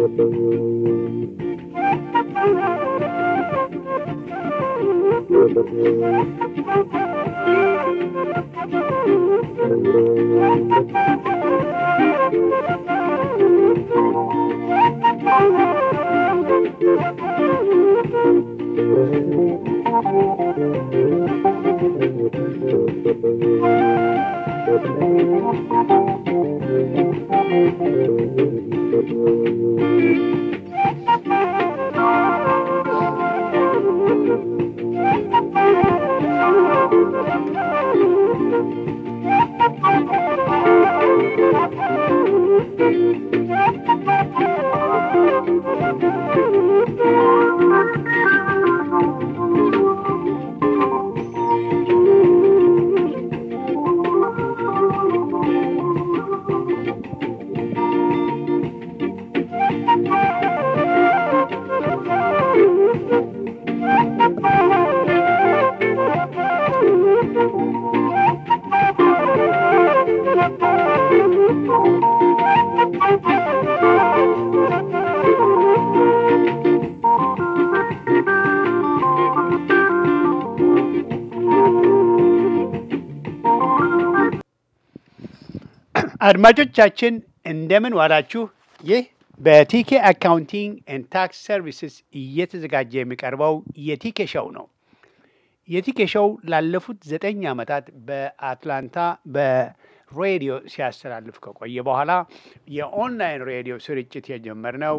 አድማጮቻችን እንደምን ዋላችሁ። ይህ በቲኬ አካውንቲንግ ኤንድ ታክስ ሰርቪስስ እየተዘጋጀ የሚቀርበው የቲኬ ሾው ነው። የቲኬ ሾው ላለፉት ዘጠኝ ዓመታት በአትላንታ በሬዲዮ ሲያስተላልፍ ከቆየ በኋላ የኦንላይን ሬዲዮ ስርጭት የጀመርነው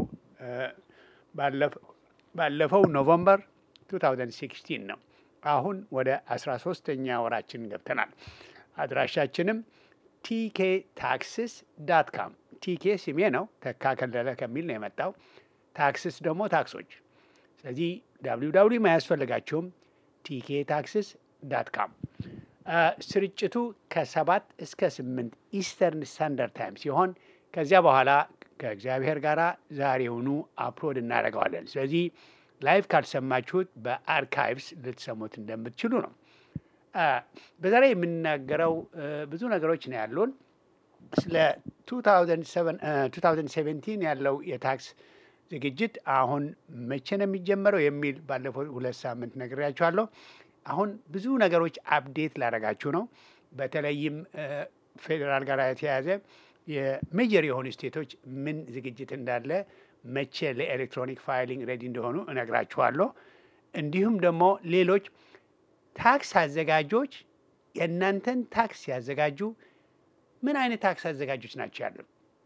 ባለፈው ኖቨምበር 2016 ነው። አሁን ወደ 13ተኛ ወራችን ገብተናል። አድራሻችንም ቲኬ ታክስስ ዳት ካም ቲኬ ስሜ ነው። ተካ ከለለ ከሚል ነው የመጣው። ታክስስ ደግሞ ታክሶች። ስለዚህ ዳብሊው ዳብሊው አያስፈልጋችሁም። ቲኬ ታክስስ ዳት ካም። ስርጭቱ ከሰባት እስከ ስምንት ኢስተርን ስታንዳርድ ታይም ሲሆን ከዚያ በኋላ ከእግዚአብሔር ጋር ዛሬውኑ አፕሎድ እናደርገዋለን። ስለዚህ ላይቭ ካልሰማችሁት በአርካይቭስ ልትሰሙት እንደምትችሉ ነው። በዛሬ የምናገረው ብዙ ነገሮች ነው ያሉን። ስለ 2017 ያለው የታክስ ዝግጅት አሁን መቼ ነው የሚጀመረው የሚል ባለፈው ሁለት ሳምንት ነግሬያችኋለሁ። አሁን ብዙ ነገሮች አፕዴት ላደርጋችሁ ነው። በተለይም ፌዴራል ጋር የተያያዘ የሜጀር የሆኑ ስቴቶች ምን ዝግጅት እንዳለ መቼ ለኤሌክትሮኒክ ፋይሊንግ ሬዲ እንደሆኑ እነግራችኋለሁ። እንዲሁም ደግሞ ሌሎች ታክስ አዘጋጆች የእናንተን ታክስ ሲያዘጋጁ ምን አይነት ታክስ አዘጋጆች ናቸው ያሉት?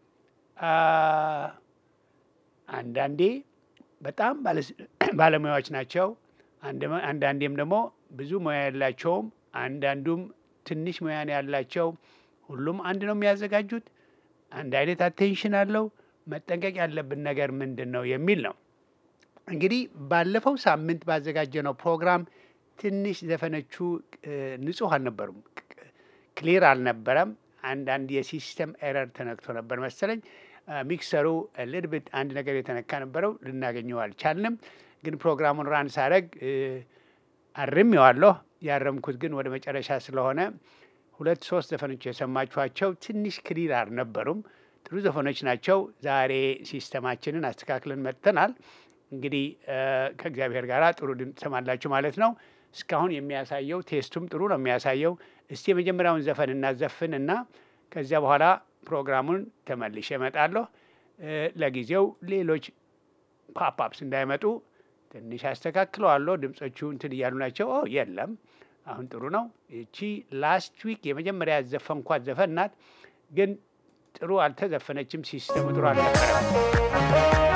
አንዳንዴ በጣም ባለሙያዎች ናቸው። አንዳንዴም ደግሞ ብዙ ሙያ ያላቸውም፣ አንዳንዱም ትንሽ ሙያ ነው ያላቸው። ሁሉም አንድ ነው የሚያዘጋጁት። አንድ አይነት አቴንሽን አለው። መጠንቀቅ ያለብን ነገር ምንድን ነው የሚል ነው። እንግዲህ ባለፈው ሳምንት ባዘጋጀነው ፕሮግራም ትንሽ ዘፈኖቹ ንጹህ አልነበሩም፣ ክሊር አልነበረም። አንዳንድ የሲስተም ኤረር ተነክቶ ነበር መሰለኝ። ሚክሰሩ ልድብት አንድ ነገር የተነካ ነበረው፣ ልናገኘው አልቻልንም። ግን ፕሮግራሙን ራን ሳረግ አርሜዋለሁ። ያረምኩት ግን ወደ መጨረሻ ስለሆነ ሁለት ሶስት ዘፈኖች የሰማችኋቸው ትንሽ ክሊር አልነበሩም። ጥሩ ዘፈኖች ናቸው። ዛሬ ሲስተማችንን አስተካክለን መጥተናል። እንግዲህ ከእግዚአብሔር ጋር ጥሩ ድምፅ ትሰማላችሁ ማለት ነው። እስካሁን የሚያሳየው ቴስቱም ጥሩ ነው የሚያሳየው። እስቲ የመጀመሪያውን ዘፈን እናዘፍን እና ከዚያ በኋላ ፕሮግራሙን ተመልሼ እመጣለሁ። ለጊዜው ሌሎች ፓፕአፕስ እንዳይመጡ ትንሽ አስተካክለዋለሁ። ድምፆቹ እንትን እያሉ ናቸው። ኦ የለም፣ አሁን ጥሩ ነው። ይቺ ላስት ዊክ የመጀመሪያ ያዘፈንኳት ዘፈን ናት፣ ግን ጥሩ አልተዘፈነችም። ሲስተሙ ጥሩ አልነበረም።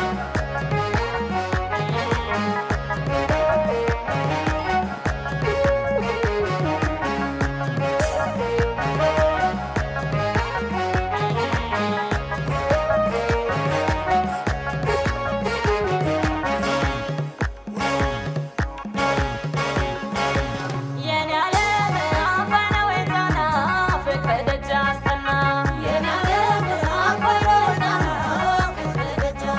Yeah.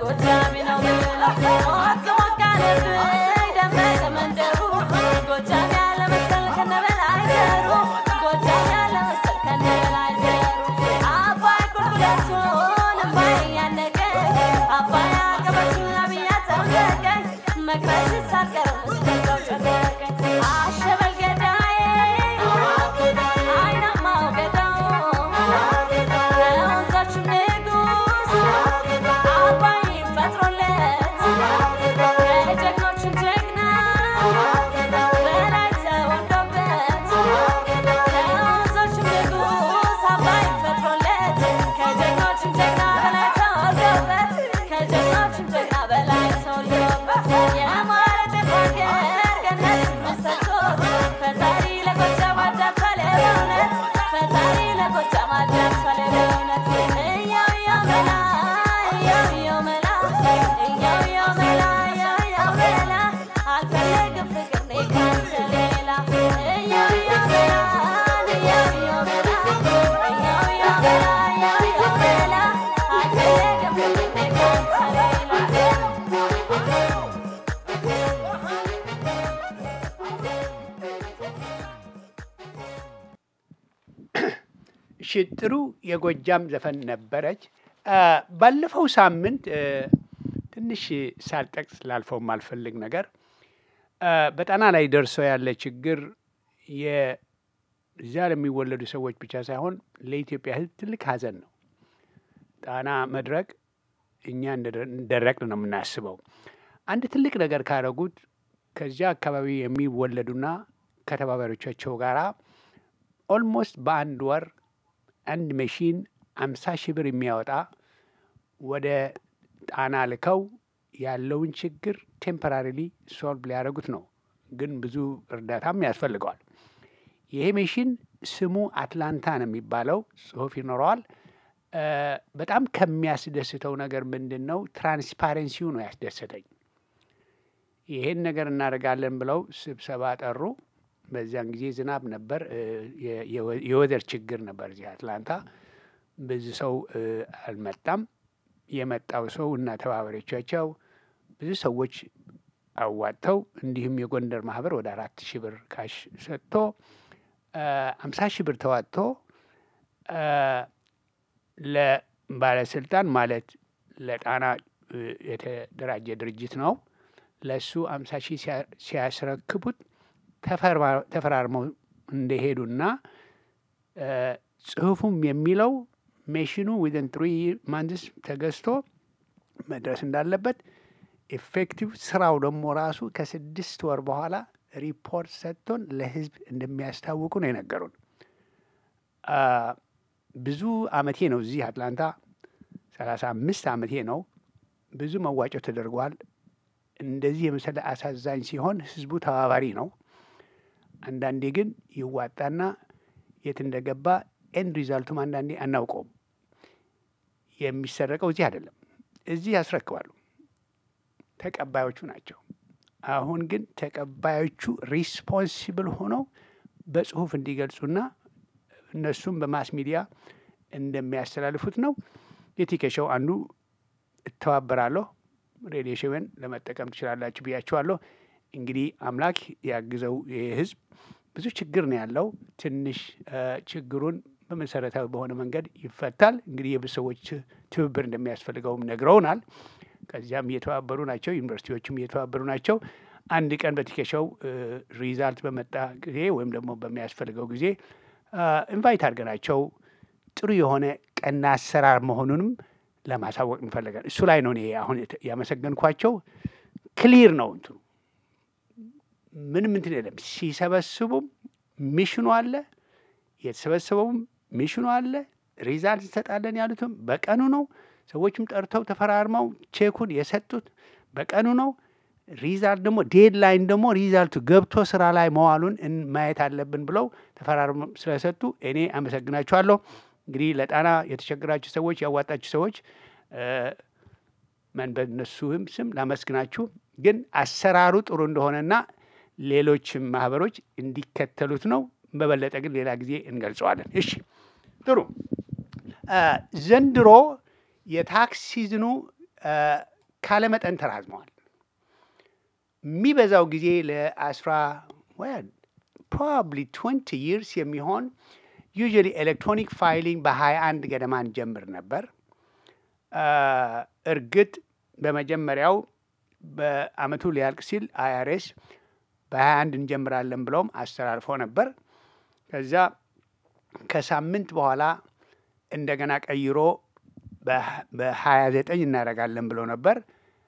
ጎጃሜ ነው ብለው ሞቅ ሞቅ አለብኝ ደመቀ መንደሩ ጎጃሜ ያለ መሰል ከነ በላይ ዘሩ ጎጃሜ ያለ መሰል ከነ በላይ ዘሩ አባይ ቁልቁለቱን እምባይ እያነቀኝ አባይ አቀበቱን አብያ ጠመቀኝ መቅረት ሳልቀርም እስከዛው ጨነቀኝ አሸበል ገዳዬ አይናማው ገዳው የወንዞቹ ንጉስ አባይ ፈጥሮለት የጀግኖቹን ጀግና በላይ ተወልዶበት የወንዞቹ ንጉስ አባይ ፈጥሮለት ከጀግኖቹም ጀግና በላይ ተወልዶበት ከጀግኖቹም ጀግና በላይ ተወልዶበት የማረጥ ሀገር ገነት መሰጥቶት ፈጣሪ ለጎጃም አዳርሷል በእውነት ፈጣሪ ለጎጃም አዳርሷል በእውነት እያው እያው መላ እያው እያው መላ እያው እያው መላ እያው እያው መላ አልፈልግም ፍቅር እኔ ካንተ ሌላ እያው እያው መላ እያው እያው መላ እያው እያው መላ እያው እያው መላ አልፈልግም ፍቅር እኔ ካንተ ሌላ እሺ ጥሩ የጎጃም ዘፈን ነበረች። አ፣ ባለፈው ሳምንት እ፣ ትንሽ ሳልጠቅስ ላልፈው የማልፈልግ ነገር አ፣ በጣና ላይ ደርሶ ያለ ችግር የዚያ ለሚወለዱ ሰዎች ብቻ ሳይሆን ለኢትዮጵያ ሕዝብ ትልቅ ሐዘን ነው። ጣና መድረቅ እኛ እንደደ- እንደደረቅን ነው የምናስበው። አንድ ትልቅ ነገር ካደረጉት ከዚያ አካባቢ የሚወለዱና ከተባባሪዎቻቸው ጋር ኦልሞስት በአንድ ወር አንድ መሺን አምሳ ሺህ ብር የሚያወጣ ወደ ጣና ልከው ያለውን ችግር ቴምፐራሪሊ ሶልቭ ሊያደርጉት ነው። ግን ብዙ እርዳታም ያስፈልገዋል። ይሄ ሜሽን ስሙ አትላንታ ነው የሚባለው፣ ጽሁፍ ይኖረዋል። እ፣ በጣም ከሚያስደስተው ነገር ምንድን ነው? ትራንስፓረንሲው ነው ያስደሰተኝ። ይሄን ነገር እናደርጋለን ብለው ስብሰባ ጠሩ። በዚያን ጊዜ ዝናብ ነበር፣ እ፣ የ- የወ- የወደር ችግር ነበር እዚህ አትላንታ። ብዙ ሰው እ፣ አልመጣም። የመጣው ሰው እና ተባባሪዎቻቸው ብዙ ሰዎች አዋጥተው እንዲሁም የጎንደር ማህበር ወደ አራት ሺህ ብር ካሽ ሰጥቶ አምሳ ሺህ ብር ተዋጥቶ አ፣ ለባለስልጣን ማለት ለጣና እ፣ የተደራጀ ድርጅት ነው። ለእሱ አምሳ ሺህ ሲያ- ሲያስረክቡት ተፈርማ- ተፈራርመው እንደሄዱና እ፣ ጽሁፉም የሚለው ሜሽኑ ዊዝን ትሪ ማንዝስ ተገዝቶ መድረስ እንዳለበት ኤፌክቲቭ ስራው ደግሞ ራሱ ከስድስት ወር በኋላ ሪፖርት ሰጥቶን ለህዝብ እንደሚያስታውቁ ነው የነገሩን። አ፣ ብዙ አመቴ ነው እዚህ አትላንታ ሰላሳ አምስት አመቴ ነው። ብዙ መዋጮ ተደርጓል። እንደዚህ የመሰለ አሳዛኝ ሲሆን ህዝቡ ተባባሪ ነው። አንዳንዴ ግን ይዋጣና የት እንደገባ ኤንድ ሪዛልቱም አንዳንዴ አናውቀውም። የሚሰረቀው እዚህ አይደለም፣ እዚህ ያስረክባሉ። ተቀባዮቹ ናቸው። አሁን ግን ተቀባዮቹ ሪስፖንሲብል ሆነው በጽሁፍ እንዲገልጹና እነሱም በማስ ሚዲያ እንደሚያስተላልፉት ነው። የቲኬሾው አንዱ እተባበራለሁ። ሬዲዮ ሾውን ለመጠቀም ትችላላችሁ ብያችኋለሁ። እንግዲህ አምላክ ያግዘው። ይህ ህዝብ ብዙ ችግር ነው ያለው። ትንሽ እ፣ ችግሩን በመሰረታዊ በሆነ መንገድ ይፈታል። እንግዲህ የብዙ ሰዎች ትብብር እንደሚያስፈልገውም ነግረውናል። ከዚያም እየተባበሩ ናቸው። ዩኒቨርሲቲዎችም እየተባበሩ ናቸው። አንድ ቀን በቲኬሾው ሪዛልት በመጣ ጊዜ ወይም ደግሞ በሚያስፈልገው ጊዜ ኢንቫይት አድርገናቸው ጥሩ የሆነ ቀና አሰራር መሆኑንም ለማሳወቅ እንፈልጋለን። እሱ ላይ ነው እኔ አሁን የተ- ያመሰገንኳቸው። ክሊር ነው እንትኑ ምንም እንትን የለም። ሲሰበስቡም ሚሽኑ አለ፣ የተሰበሰበውም ሚሽኑ አለ። ሪዛልት እንሰጣለን ያሉትም በቀኑ ነው። ሰዎችም ጠርተው ተፈራርመው ቼኩን የሰጡት በቀኑ ነው። ሪዛልት ደግሞ ዴድላይን ደግሞ ሪዛልቱ ገብቶ ስራ ላይ መዋሉን እን- ማየት አለብን ብለው ተፈራርመው ስለሰጡ እኔ አመሰግናችኋለሁ። እንግዲህ ለጣና የተቸገራችሁ ሰዎች፣ ያዋጣችሁ ሰዎች እ፣ መን በእነሱም ስም ላመስግናችሁ። ግን አሰራሩ ጥሩ እንደሆነና ሌሎችም ማህበሮች እንዲከተሉት ነው። በበለጠ ግን ሌላ ጊዜ እንገልጸዋለን። እሺ ጥሩ። አ፣ ዘንድሮ የታክስ ሲዝኑ አ፣ ካለመጠን ተራዝመዋል። የሚበዛው ጊዜ ለአስራ ፕሮባብሊ ትወንቲ ይርስ የሚሆን ዩዥዋሊ ኤሌክትሮኒክ ፋይሊንግ በሀያ አንድ ገደማ እንጀምር ነበር። እርግጥ በመጀመሪያው በአመቱ ሊያልቅ ሲል አይአርኤስ በሀያ አንድ እንጀምራለን ብለውም አስተላልፎ ነበር። ከዛ ከሳምንት በኋላ እንደገና ቀይሮ በሀያ ዘጠኝ እናደርጋለን ብሎ ነበር።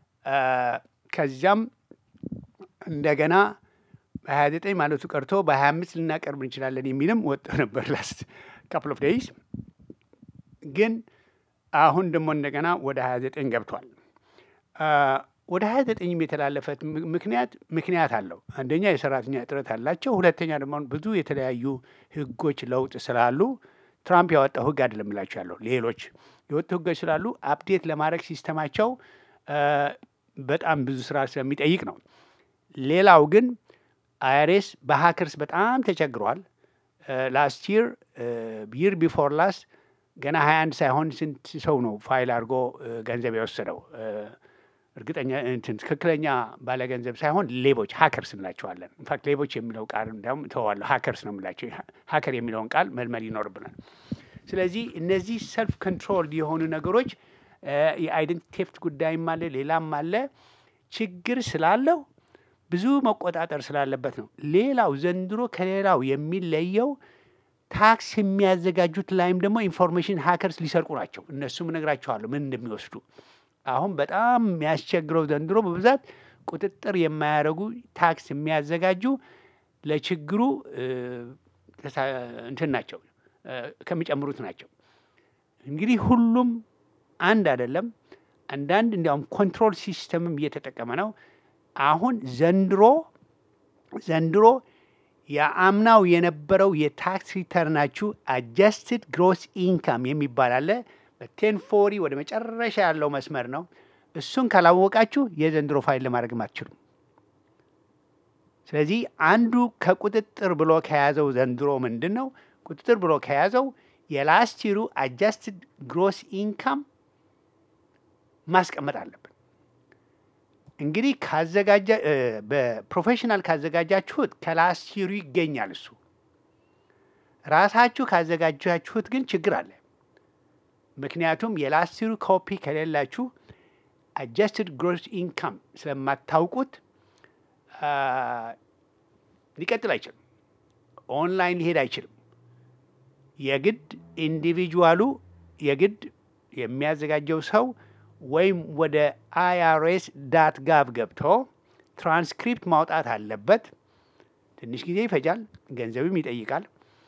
ከዚያም እንደገና በሀያ ዘጠኝ ማለቱ ቀርቶ በሀያ አምስት ልናቀርብ እንችላለን የሚልም ወጥቶ ነበር ላስት ካፕል ኦፍ ዴይስ ግን አሁን ደግሞ እንደገና ወደ ሀያ ዘጠኝ ገብቷል። ወደ ሀያ ዘጠኝም የተላለፈት ምክንያት ምክንያት አለው። አንደኛ የሰራተኛ እጥረት አላቸው። ሁለተኛ ደግሞ ብዙ የተለያዩ ህጎች ለውጥ ስላሉ ትራምፕ ያወጣው ህግ አይደለም እላቸው ያለው ሌሎች የወጡ ህጎች ስላሉ አፕዴት ለማድረግ ሲስተማቸው በጣም ብዙ ስራ ስለሚጠይቅ ነው። ሌላው ግን አይአርኤስ በሀከርስ በጣም ተቸግሯል። ላስት ይር ይር ቢፎር ላስት ገና ሀያ አንድ ሳይሆን ስንት ሰው ነው ፋይል አድርጎ ገንዘብ የወሰደው? እርግጠኛ እንትን ትክክለኛ ባለ ገንዘብ ሳይሆን ሌቦች ሀከርስ እንላቸዋለን። ኢንፋክት ሌቦች የሚለው ቃል እንዲያውም እተዋለሁ ሀከርስ ነው የምላቸው። ሀከር የሚለውን ቃል መልመድ ይኖርብናል። ስለዚህ እነዚህ ሰልፍ ኮንትሮል የሆኑ ነገሮች የአይደንቲ ቴፍት ጉዳይም አለ፣ ሌላም አለ። ችግር ስላለው ብዙ መቆጣጠር ስላለበት ነው። ሌላው ዘንድሮ ከሌላው የሚለየው ታክስ የሚያዘጋጁት ላይም ደግሞ ኢንፎርሜሽን ሀከርስ ሊሰርቁ ናቸው። እነሱም እነግራቸዋለሁ ምን እንደሚወስዱ። አሁን በጣም የሚያስቸግረው ዘንድሮ በብዛት ቁጥጥር የማያደርጉ ታክስ የሚያዘጋጁ ለችግሩ እንትን ናቸው ከሚጨምሩት ናቸው። እንግዲህ ሁሉም አንድ አይደለም። አንዳንድ እንዲያውም ኮንትሮል ሲስተምም እየተጠቀመ ነው። አሁን ዘንድሮ ዘንድሮ የአምናው የነበረው የታክስ ሪተርናችሁ አጀስትድ ግሮስ ኢንካም የሚባል አለ። በቴን ፎሪ ወደ መጨረሻ ያለው መስመር ነው። እሱን ካላወቃችሁ የዘንድሮ ፋይል ለማድረግም አትችሉም። ስለዚህ አንዱ ከቁጥጥር ብሎ ከያዘው ዘንድሮ ምንድን ነው ቁጥጥር ብሎ ከያዘው የላስት ይሩ አጃስትድ ግሮስ ኢንካም ማስቀመጥ አለብን። እንግዲህ ካዘጋጃ በፕሮፌሽናል ካዘጋጃችሁት ከላስት ይሩ ይገኛል እሱ። ራሳችሁ ካዘጋጃችሁት ግን ችግር አለ። ምክንያቱም የላስት ይሩ ኮፒ ከሌላችሁ አጀስትድ ግሮስ ኢንካም ስለማታውቁት ሊቀጥል አይችልም። ኦንላይን ሊሄድ አይችልም። የግድ ኢንዲቪጁዋሉ የግድ የሚያዘጋጀው ሰው ወይም ወደ አይአርኤስ ዳት ጋቭ ገብቶ ትራንስክሪፕት ማውጣት አለበት። ትንሽ ጊዜ ይፈጃል፣ ገንዘብም ይጠይቃል።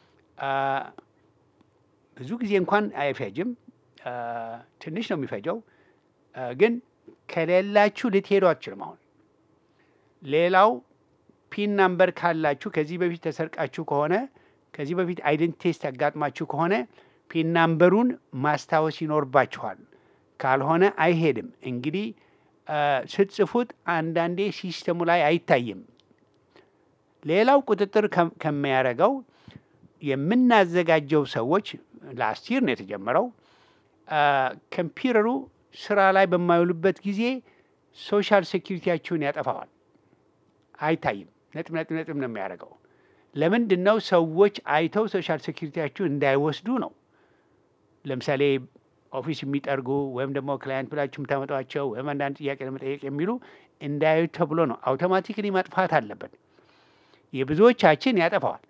ብዙ ጊዜ እንኳን አይፈጅም፣ ትንሽ ነው የሚፈጀው። ግን ከሌላችሁ ልትሄዱ አትችልም። አሁን ሌላው ፒን ናምበር ካላችሁ ከዚህ በፊት ተሰርቃችሁ ከሆነ ከዚህ በፊት አይደንቲ ቴስት ያጋጥማችሁ ከሆነ ፒን ናምበሩን ማስታወስ ይኖርባችኋል። ካልሆነ አይሄድም። እንግዲህ ስትጽፉት አንዳንዴ ሲስተሙ ላይ አይታይም። ሌላው ቁጥጥር ከሚያደርገው የምናዘጋጀው ሰዎች ላስት ይር ነው የተጀመረው። ኮምፒውተሩ ስራ ላይ በማይውሉበት ጊዜ ሶሻል ሴኪሪቲያችሁን ያጠፋዋል። አይታይም። ነጥብ ነጥብ ነጥብ ነው የሚያደርገው። ለምንድን ነው? ሰዎች አይተው ሶሻል ሴኪሪቲያችሁ እንዳይወስዱ ነው። ለምሳሌ ኦፊስ የሚጠርጉ ወይም ደግሞ ክላይንት ብላችሁ የምታመጧቸው ወይም አንዳንድ ጥያቄ ለመጠየቅ የሚሉ እንዳያዩ ተብሎ ነው። አውቶማቲክሊ ማጥፋት አለበት። የብዙዎቻችን ያጠፋዋል።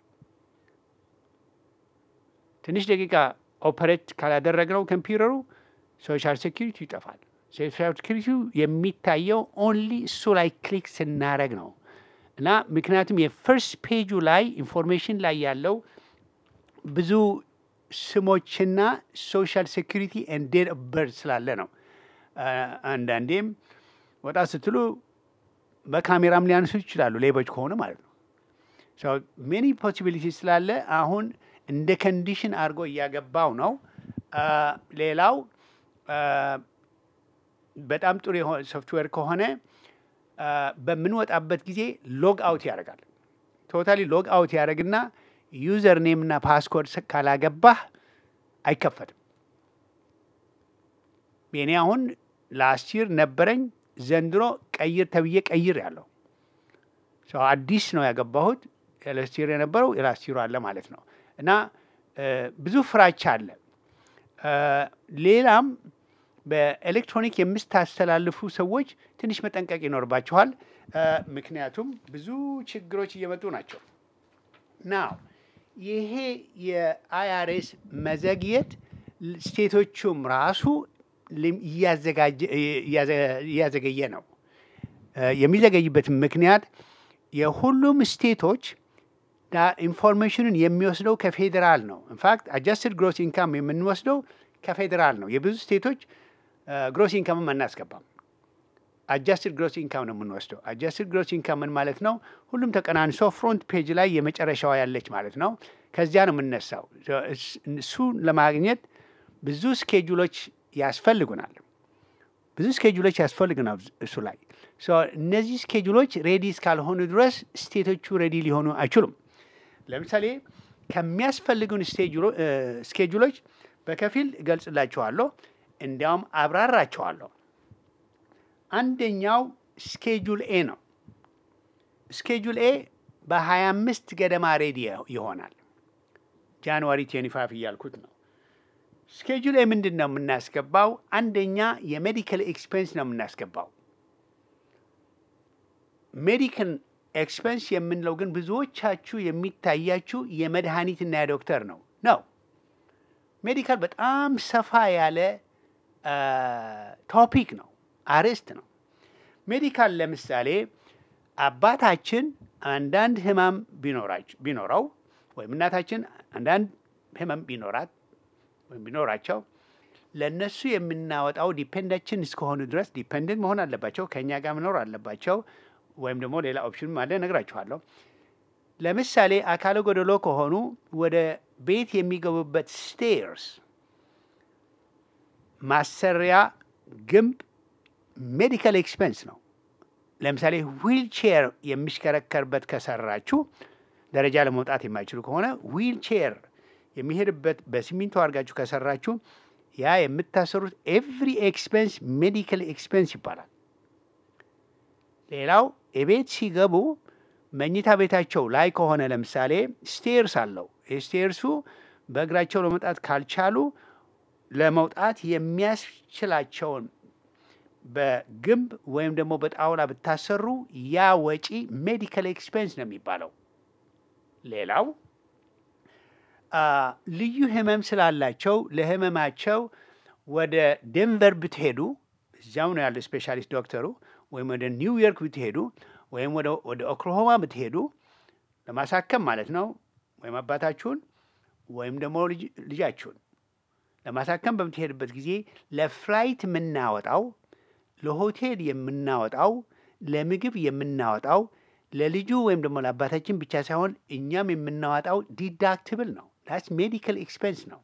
ትንሽ ደቂቃ ኦፐሬት ካላደረግነው ኮምፒውተሩ ሶሻል ሴኪሪቲ ይጠፋል። ሶሻል ሴኪሪቲ የሚታየው ኦንሊ እሱ ላይ ክሊክ ስናደረግ ነው እና ምክንያቱም የፈርስት ፔጁ ላይ ኢንፎርሜሽን ላይ ያለው ብዙ ስሞችና ሶሻል ሴኪሪቲ ኤንድ ዴት ኦፍ በርዝ ስላለ ነው። አንዳንዴም ወጣ ስትሉ በካሜራም ሊያነሱ ይችላሉ፣ ሌቦች ከሆኑ ማለት ነው። ሜኒ ፖሲቢሊቲ ስላለ አሁን እንደ ኮንዲሽን አድርጎ እያገባው ነው። ሌላው በጣም ጥሩ የሆነ ሶፍትዌር ከሆነ በምንወጣበት ጊዜ ሎግ አውት ያደርጋል። ቶታሊ ሎግ አውት ያደርግና ዩዘር ኔም እና ፓስኮርድ ካላገባህ አይከፈትም። የኔ አሁን ላስት ይር ነበረኝ ዘንድሮ ቀይር ተብዬ ቀይር ያለው ሰው አዲስ ነው ያገባሁት። ኤላስቲር የነበረው ኤላስቲሩ አለ ማለት ነው እና እ፣ ብዙ ፍራቻ አለ። እ፣ ሌላም በኤሌክትሮኒክ የምታስተላልፉ ሰዎች ትንሽ መጠንቀቅ ይኖርባችኋል። እ፣ ምክንያቱም ብዙ ችግሮች እየመጡ ናቸው። ናው ይሄ የአይአርኤስ መዘግየት ል- ስቴቶቹም ራሱ ሊም- እያዘጋጀ- እያዘ- እያዘገየ ነው። እ፣ የሚዘገይበት ምክንያት የሁሉም ስቴቶች ዳ- ኢንፎርሜሽኑን የሚወስደው ከፌዴራል ነው። ኢንፋክት አጃስትድ ግሮስ ኢንካም የምንወስደው ከፌዴራል ነው። የብዙ ስቴቶች ግሮስ ኢንካምም አናስገባም። አጃስትድ ግሮስ ኢንካም ነው የምንወስደው። አጃስትድ ግሮስ ኢንካም ምን ማለት ነው? ሁሉም ተቀናንሶ ፍሮንት ፔጅ ላይ የመጨረሻዋ ያለች ማለት ነው። ከዚያ ነው የምነሳው። እስ- እሱን ለማግኘት ብዙ ስኬጁሎች ያስፈልጉናል። ብዙ ስኬጁሎች ያስፈልጉናል እሱ ላይ ሶ እነዚህ ስኬጁሎች ሬዲ እስካልሆኑ ድረስ ስቴቶቹ ሬዲ ሊሆኑ አይችሉም። ለምሳሌ ከሚያስፈልጉን ስቴጁሎ- እ፣ ስኬጁሎች በከፊል እገልጽላችኋለሁ፣ እንዲያውም አብራራቸዋለሁ። አንደኛው ስኬጁል ኤ ነው። ስኬጁል ኤ በ25 ገደማ ሬዲ ይሆናል። ጃንዋሪ 25 እያልኩት ነው። ስኬጁል ኤ ምንድን ነው የምናስገባው? አንደኛ የሜዲካል ኤክስፔንስ ነው የምናስገባው። ሜዲካል ኤክስፔንስ የምንለው ግን ብዙዎቻችሁ የሚታያችሁ የመድኃኒትና የዶክተር ነው ነው። ሜዲካል በጣም ሰፋ ያለ ቶፒክ ነው፣ አርዕስት ነው። ሜዲካል ለምሳሌ አባታችን አንዳንድ ህመም ቢኖራች- ቢኖረው ወይም እናታችን አንዳንድ ህመም ቢኖራት ወይም ቢኖራቸው ለእነሱ የምናወጣው ዲፔንዳችን እስከሆኑ ድረስ ዲፔንደንት መሆን አለባቸው፣ ከእኛ ጋር መኖር አለባቸው። ወይም ደግሞ ሌላ ኦፕሽን አለ፣ እነግራችኋለሁ። ለምሳሌ አካለ ጎደሎ ከሆኑ ወደ ቤት የሚገቡበት ስቴርስ ማሰሪያ ግንብ ሜዲካል ኤክስፔንስ ነው። ለምሳሌ ዊልቼር የሚሽከረከርበት ከሰራችሁ ደረጃ ለመውጣት የማይችሉ ከሆነ ዊልቼር የሚሄድበት በሲሚንቶ አድርጋችሁ ከሰራችሁ ያ የምታሰሩት ኤቭሪ ኤክስፔንስ ሜዲካል ኤክስፔንስ ይባላል። ሌላው የቤት ሲገቡ መኝታ ቤታቸው ላይ ከሆነ ለምሳሌ ስቴርስ አለው። ስቴርሱ በእግራቸው ለመውጣት ካልቻሉ ለመውጣት የሚያስችላቸውን በግንብ ወይም ደግሞ በጣውላ ብታሰሩ ያ ወጪ ሜዲካል ኤክስፔንስ ነው የሚባለው። ሌላው አ፣ ልዩ ህመም ስላላቸው ለህመማቸው ወደ ዴንቨር ብትሄዱ እዚያው ነው ያለ ስፔሻሊስት ዶክተሩ፣ ወይም ወደ ኒውዮርክ ብትሄዱ ወይም ወደ ወደ ኦክላሆማ ብትሄዱ ለማሳከም ማለት ነው፣ ወይም አባታችሁን ወይም ደግሞ ልጅ- ልጃችሁን ለማሳከም በምትሄድበት ጊዜ ለፍላይት የምናወጣው ለሆቴል የምናወጣው ለምግብ የምናወጣው ለልጁ ወይም ደግሞ ለአባታችን ብቻ ሳይሆን እኛም የምናወጣው ዲዳክትብል ነው። ዳስ ሜዲካል ኤክስፔንስ ነው።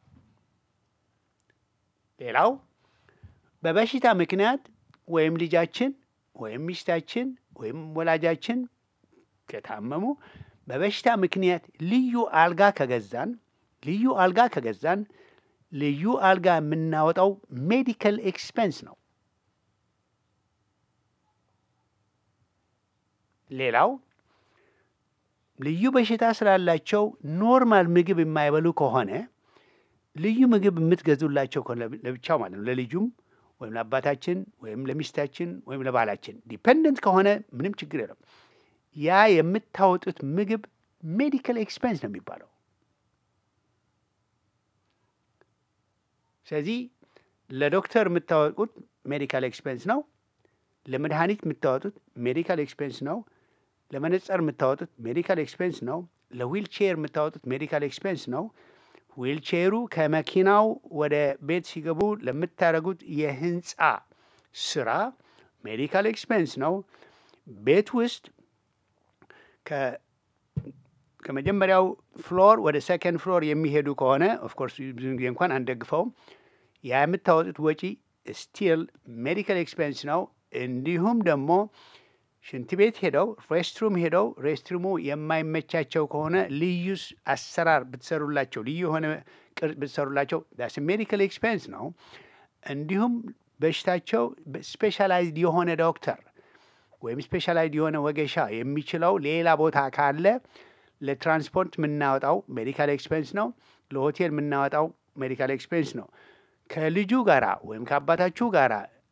ሌላው በበሽታ ምክንያት ወይም ልጃችን ወይም ሚስታችን ወይም ወላጃችን ከታመሙ በበሽታ ምክንያት ልዩ አልጋ ከገዛን ልዩ አልጋ ከገዛን ልዩ አልጋ የምናወጣው ሜዲካል ኤክስፔንስ ነው። ሌላው ልዩ በሽታ ስላላቸው ኖርማል ምግብ የማይበሉ ከሆነ ልዩ ምግብ የምትገዙላቸው ከሆነ ለብ- ለብቻው ማለት ነው ለልጁም ወይም ለአባታችን ወይም ለሚስታችን ወይም ለባላችን ዲፐንደንት ከሆነ ምንም ችግር የለም። ያ የምታወጡት ምግብ ሜዲካል ኤክስፔንስ ነው የሚባለው። ስለዚህ ለዶክተር የምታወጡት ሜዲካል ኤክስፔንስ ነው። ለመድኃኒት የምታወጡት ሜዲካል ኤክስፔንስ ነው። ለመነጽር የምታወጡት ሜዲካል ኤክስፔንስ ነው። ለዊልቼር የምታወጡት ሜዲካል ኤክስፔንስ ነው። ዊልቼሩ ከመኪናው ወደ ቤት ሲገቡ ለምታደርጉት የህንፃ ስራ ሜዲካል ኤክስፔንስ ነው። ቤት ውስጥ ከ- ከመጀመሪያው ፍሎር ወደ ሰከንድ ፍሎር የሚሄዱ ከሆነ ኦፍኮርስ ብዙ ጊዜ እንኳን አንደግፈውም። ያ የምታወጡት ወጪ ስቲል ሜዲካል ኤክስፔንስ ነው። እንዲሁም ደግሞ ሽንት ቤት ሄደው ሬስትሩም ሄደው ሬስትሩሙ የማይመቻቸው ከሆነ ልዩ ስ- አሰራር ብትሰሩላቸው ልዩ የሆነ ቅርጽ ብትሰሩላቸው ዳስ ሜዲካል ኤክስፔንስ ነው። እንዲሁም በሽታቸው ስፔሻላይዝድ የሆነ ዶክተር ወይም ስፔሻላይዝድ የሆነ ወገሻ የሚችለው ሌላ ቦታ ካለ ለትራንስፖርት የምናወጣው ሜዲካል ኤክስፔንስ ነው። ለሆቴል የምናወጣው ሜዲካል ኤክስፔንስ ነው። ከልጁ ጋራ ወይም ከአባታችሁ ጋራ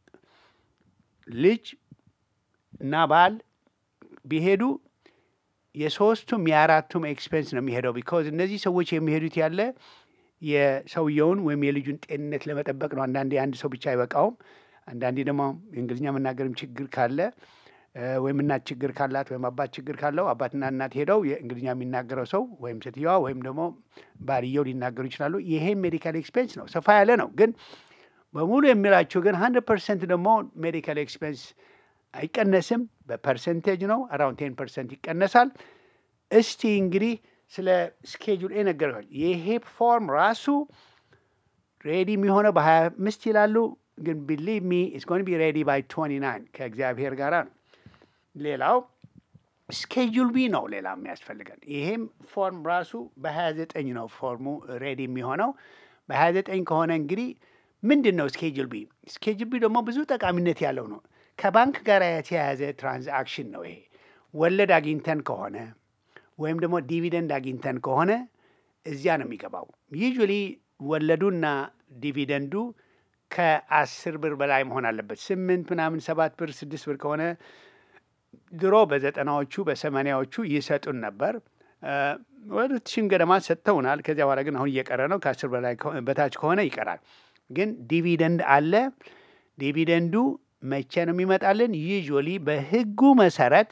ልጅ እና ባል ቢሄዱ የሶስቱም የአራቱም ኤክስፔንስ ነው የሚሄደው። ቢካዝ እነዚህ ሰዎች የሚሄዱት ያለ የሰውየውን ወይም የልጁን ጤንነት ለመጠበቅ ነው። አንዳንዴ አንድ ሰው ብቻ አይበቃውም። አንዳንዴ ደግሞ የእንግሊዝኛ መናገርም ችግር ካለ እ፣ ወይም እናት ችግር ካላት ወይም አባት ችግር ካለው አባትና እናት ሄደው የእንግሊዝኛ የሚናገረው ሰው ወይም ሴትየዋ ወይም ደግሞ ባልየው ሊናገሩ ይችላሉ። ይሄም ሜዲካል ኤክስፔንስ ነው፣ ሰፋ ያለ ነው። ግን በሙሉ የሚላችሁ ግን ሀንድረድ ፐርሰንት ደግሞ ሜዲካል ኤክስፔንስ አይቀነስም፣ በፐርሰንቴጅ ነው። አራውንድ ቴን ፐርሰንት ይቀነሳል። እስቲ እንግዲህ ስለ ስኬጁል ኤ ነገርኳል። ይሄ ፎርም ራሱ ሬዲ የሚሆነው በሀያ አምስት ይላሉ፣ ግን ቢሊቭ ሚ ኢትስ ጎን ቢ ሬዲ ባይ ትዌንቲ ናይን ከእግዚአብሔር ጋራ ነው። ሌላው ስኬጁል ቢ ነው። ሌላ የሚያስፈልገን ይሄም ፎርም ራሱ በሀያ ዘጠኝ ነው ፎርሙ ሬዲ የሚሆነው በሀያ ዘጠኝ ከሆነ እንግዲህ ምንድን ነው ስኬጁል ቢ? ስኬጁል ቢ ደግሞ ብዙ ጠቃሚነት ያለው ነው። ከባንክ ጋር የተያያዘ ትራንዛክሽን ነው። ይሄ ወለድ አግኝተን ከሆነ ወይም ደግሞ ዲቪደንድ አግኝተን ከሆነ እዚያ ነው የሚገባው። ዩዥዋሊ ወለዱና ዲቪደንዱ ከአስር ብር በላይ መሆን አለበት። ስምንት ምናምን ሰባት ብር ስድስት ብር ከሆነ ድሮ በዘጠናዎቹ በሰማንያዎቹ ይሰጡን ነበር። እ፣ ወደ ሺህም ገደማ ሰጥተውናል። ከዚያ በኋላ ግን አሁን እየቀረ ነው። ከአስር በላይ ከሆ- በታች ከሆነ ይቀራል። ግን ዲቪደንድ አለ። ዲቪደንዱ መቼ ነው የሚመጣልን? ዩዥዋሊ በህጉ መሰረት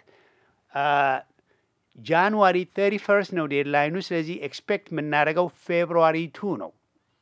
ጃንዋሪ 31 ነው ዴድላይኑ። ስለዚህ ኤክስፔክት የምናደርገው ፌብሩዋሪ ቱ ነው።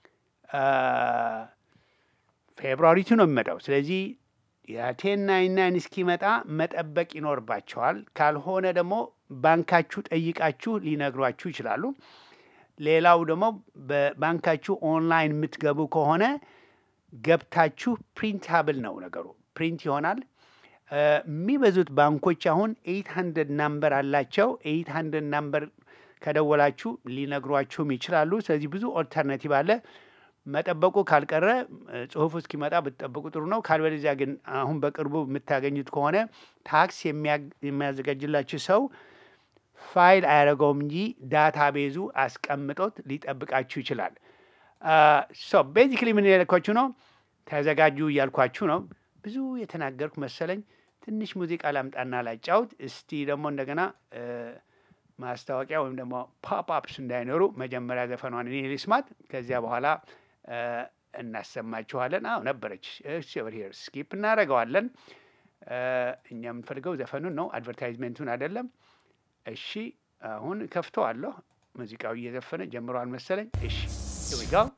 ፌብሩዋሪ ቱ ነው የሚመጣው። ስለዚህ የቴን ናይን ናይን እስኪመጣ መጠበቅ ይኖርባቸዋል። ካልሆነ ደግሞ ባንካችሁ ጠይቃችሁ ሊነግሯችሁ ይችላሉ። ሌላው ደግሞ በባንካችሁ ኦንላይን የምትገቡ ከሆነ ገብታችሁ ፕሪንታብል ነው ነገሩ፣ ፕሪንት ይሆናል። እ፣ የሚበዙት ባንኮች አሁን ኤይት ሀንድረድ ናምበር አላቸው። ኤይት ሀንድረድ ናምበር ከደወላችሁ ሊነግሯችሁም ይችላሉ። ስለዚህ ብዙ ኦልተርናቲቭ አለ። መጠበቁ ካልቀረ እ፣ ጽሁፉ እስኪመጣ ብትጠብቁ ጥሩ ነው። ካልበለዚያ ግን አሁን በቅርቡ የምታገኙት ከሆነ ታክስ የሚያ- የሚያዘጋጅላችሁ ሰው ፋይል አያደርገውም እንጂ ዳታ ቤዙ አስቀምጦት ሊጠብቃችሁ ይችላል። ሶ ቤዚክሊ ምን ያልኳችሁ ነው፣ ተዘጋጁ እያልኳችሁ ነው። ብዙ የተናገርኩ መሰለኝ። ትንሽ ሙዚቃ ላምጣና ላጫውት። እስቲ ደግሞ እንደገና እ፣ ማስታወቂያ ወይም ደግሞ ፖፕ አፕስ እንዳይኖሩ መጀመሪያ ዘፈኗን እኔ ልስማት፣ ከዚያ በኋላ እ፣ እናሰማችኋለን። አዎ ነበረች። እሺ ኦቨር ሂር ስኪፕ እናደርገዋለን። እ፣ እኛ የምንፈልገው ዘፈኑን ነው፣ አድቨርታይዝሜንቱን አይደለም። እሺ አሁን ከፍተዋለሁ። ሙዚቃው እየዘፈነ ጀምሯል መሰለኝ። እሺ here we go.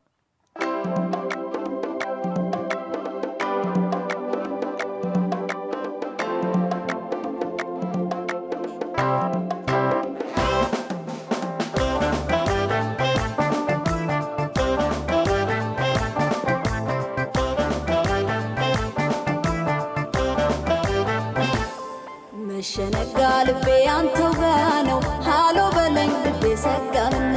መሸነጋ ልቤ አንተው ጋ ነው ሃሎ በለኝ ልቤ ሰጋምን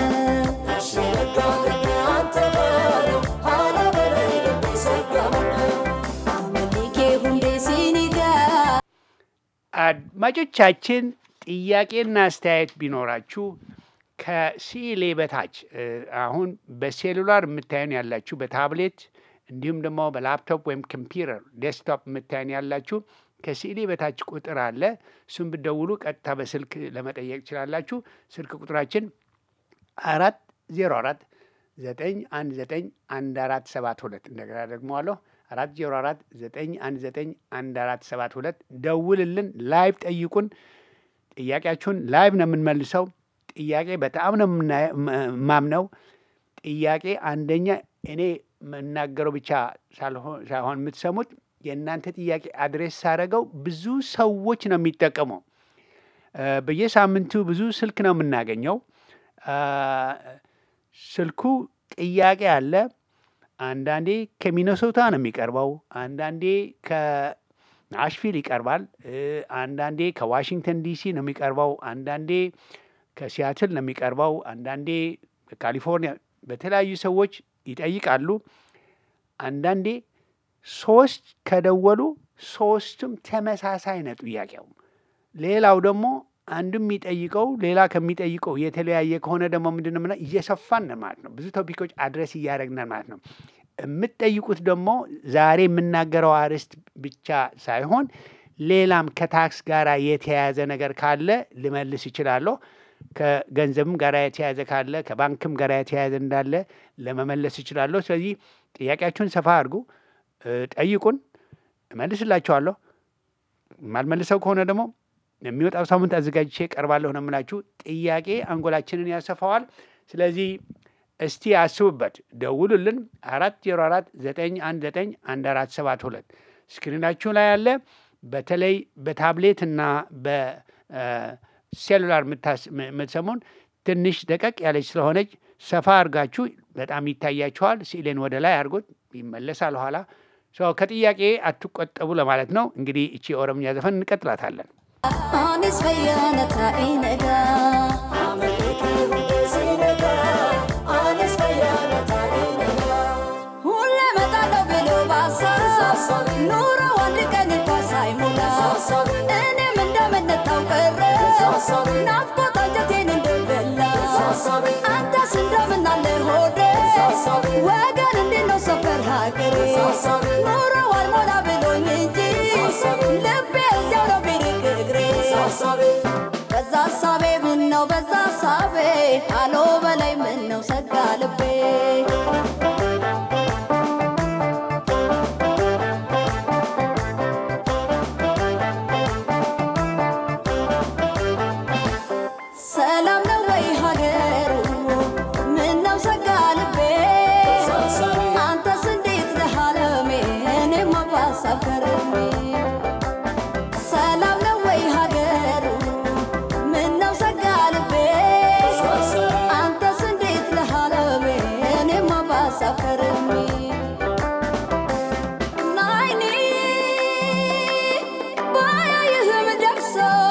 አመሊኬ ሁንዴ ሲኒጋ አድማጮቻችን ጥያቄና አስተያየት ቢኖራችሁ ከሲሌ በታች እ፣ አሁን በሴሉላር የምታዩን ያላችሁ በታብሌት እንዲሁም ደግሞ በላፕቶፕ ወይም ኮምፒውተር ዴስክቶፕ የምታዩን ያላችሁ ከሲሌ በታች ቁጥር አለ። እሱም ብትደውሉ ቀጥታ በስልክ ለመጠየቅ ትችላላችሁ። ስልክ ቁጥራችን አራት ዜሮ አራት ዘጠኝ አንድ ዘጠኝ አንድ አራት ሰባት ሁለት እንደገና ደግመዋለሁ አራት ዜሮ አራት ዘጠኝ አንድ ዘጠኝ አንድ አራት ሰባት ሁለት ደውልልን። ላይቭ ጠይቁን። ጥያቄያችሁን ላይቭ ነው የምንመልሰው። ጥያቄ በጣም ነው የምና- ም- ማምነው። ጥያቄ አንደኛ እኔ የምናገረው ብቻ ሳልሆን ሳይሆን የምትሰሙት የእናንተ ጥያቄ አድሬስ ሳደርገው ብዙ ሰዎች ነው የሚጠቀመው። እ፣ በየሳምንቱ ብዙ ስልክ ነው የምናገኘው። አ፣ ስልኩ ጥያቄ አለ። አንዳንዴ ከሚነሶታ ነው የሚቀርበው፣ አንዳንዴ ከናሽቪል ይቀርባል፣ እ፣ አንዳንዴ ከዋሽንግተን ዲሲ ነው የሚቀርበው፣ አንዳንዴ ከሲያትል ነው የሚቀርበው፣ አንዳንዴ ከካሊፎርኒያ በተለያዩ ሰዎች ይጠይቃሉ። አንዳንዴ ሶስት ከደወሉ ሶስቱም ተመሳሳይ ነው ጥያቄው። ሌላው ደግሞ አንዱ የሚጠይቀው ሌላ ከሚጠይቀው የተለያየ ከሆነ ደግሞ ምንድን ነው የምንለው? እየሰፋን ነው ማለት ነው። ብዙ ቶፒኮች አድረስ እያደረግን ማለት ነው። የምትጠይቁት ደግሞ ዛሬ የምናገረው አርዕስት ብቻ ሳይሆን ሌላም ከታክስ ጋር የተያያዘ ነገር ካለ ልመልስ ይችላለሁ። ከገንዘብም ጋር የተያያዘ ካለ ከባንክም ጋር የተያያዘ እንዳለ ለመመለስ ይችላለሁ። ስለዚህ ጥያቄያችሁን ሰፋ አድርጉ፣ እ፣ ጠይቁን፣ እመልስላችኋለሁ። የማልመልሰው ከሆነ ደግሞ የሚወጣው ሳምንት አዘጋጅቼ ቀርባለሁ ነው የምላችሁ። ጥያቄ አንጎላችንን ያሰፋዋል። ስለዚህ እስቲ አስቡበት፣ ደውሉልን። አራት ዜሮ አራት ዘጠኝ አንድ ዘጠኝ አንድ አራት ሰባት ሁለት ስክሪናችሁ ላይ ያለ በተለይ በታብሌት እና በሴሉላር የምትሰሙን ትንሽ ደቀቅ ያለች ስለሆነች ሰፋ አድርጋችሁ በጣም ይታያችኋል። ስዕሌን ወደ ላይ አድርጎት ይመለሳል ኋላ። ሰው ከጥያቄ አትቆጠቡ ለማለት ነው። እንግዲህ እቺ የኦሮምኛ ዘፈን እንቀጥላታለን። Anis fayyana taa'ee nagaa. Hullee mataadha biloo baasa. Nuura wanti kan hin baasaa hin mul'ata. Inni minda minna ta'u qirre. Naaf kota jatiin hin dambella. Anta sinda minnalle hoode. Wagan hindi no safar haakere. Nuura wal mola biloo nyinji. Libbee ijaaru biri kegre. በዛ ሳቤ ምነው በዛ ሳቤ አሎ በላይ ምነው ሰጋ ልቤ ሰላም ነው ወይ ሀገሩ ምነው ሰጋ ልቤ አንተስ እንዴት ነህ አለሜ እኔማ ባሳብ ከርሜ ሰላም ነው ወይ ሀገሩ ምነው ሰጋ ልቤ አንተስ እንዴት ነህ አለሜ እኔማ ባሳብ ከርሜ ናይኔ ባያይህም ደርሶ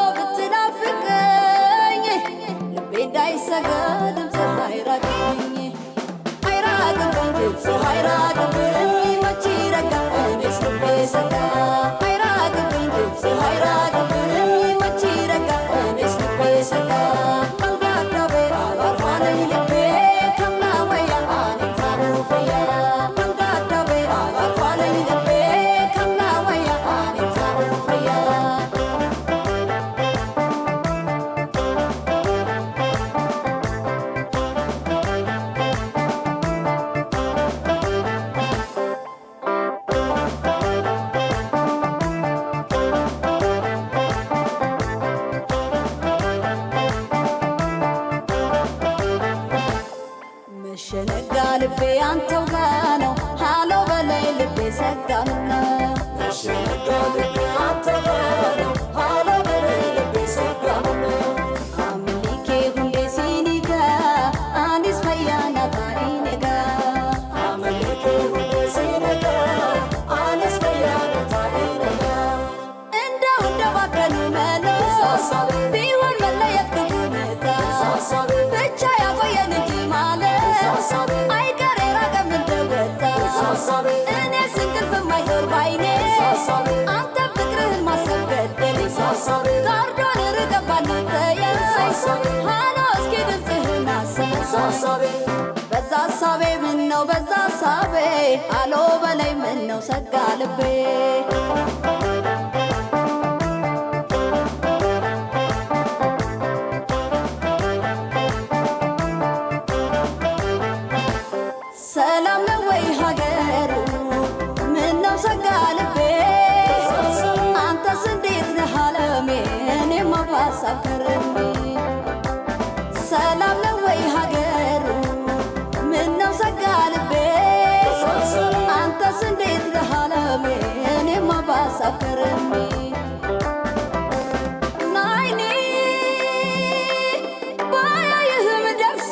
ብትናፍቀኝ ልቤ እንዳይሰጋ ድምፅህ አይራቅብኝ አይራቅብኝ ድምፅህ አይራቅብኝ መች ረጋ እኔስ ልቤ ሰጋ አይራቅብኝ ድምፅህ አይራቅብኝ መች ረጋ እኔስ ልቤ ሰጋ መንጋዳቤ አባፋነኝ ልቤ ከምና ወያ አኔም ታሩፈያ መንጋዳቤ አባፋነኝ ልቤ ከምና ወያ አኔም ታሩፈያ መሸነጋ ልቤ አንተው ጋ ነው ሃሎ በላይ ልቤ ሰጋምና አምሊኬ ሁሌ ሲኒጋ አኒስ ፈያና ታኢኔጋ እንደው እንደባከኑ መለስ ቢሆን መለየት ክፉ ነታ ብቻ ያቆየን እንጂ ማለት አይቀር የራቀም እንደወጣ እኔ ስንቅልፍ የማይዞር ባይኔ አንተ ፍቅርህን ማሰብ ገደለኝ ጋርዶን ርቀን ባንተያይ ሃሎ እስኪ ድምፅህን አሰማ በዛ ሳቤ ምነው በዛ ሳቤ አሎ በላይ ምነው ሰጋ ልቤ ሰላም ነው ወይ ሀገሩ ምነው ሰጋ ልቤ አንተስ እንዴት ነህ አለሜ እኔማ ባሳብ ከርሜ ሰላም ነው ወይ ሀገሩ ምነው ሰጋ ልቤ አንተስ እንዴት ነህ አለሜ እኔማ ባሳብ ከርሜ ናይኔ ባያይህም ደርሶ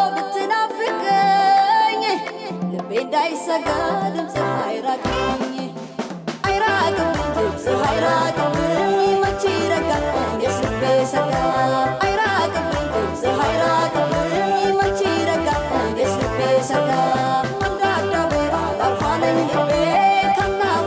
ብትናፍቀኝ ልቤ እንዳይሰጋ ድምፅህ አይራቅብኝ አይራቅብኝ ድምፅህ አይራቅብኝ መች ረጋ እኔስ ልቤ ሰጋ አይራቅብኝ ድምፅህ አይራቅብኝ መች ረጋ እኔስ ልቤ ሰጋ መንጋዳቤ አባፋነኝ ልቤ ከምና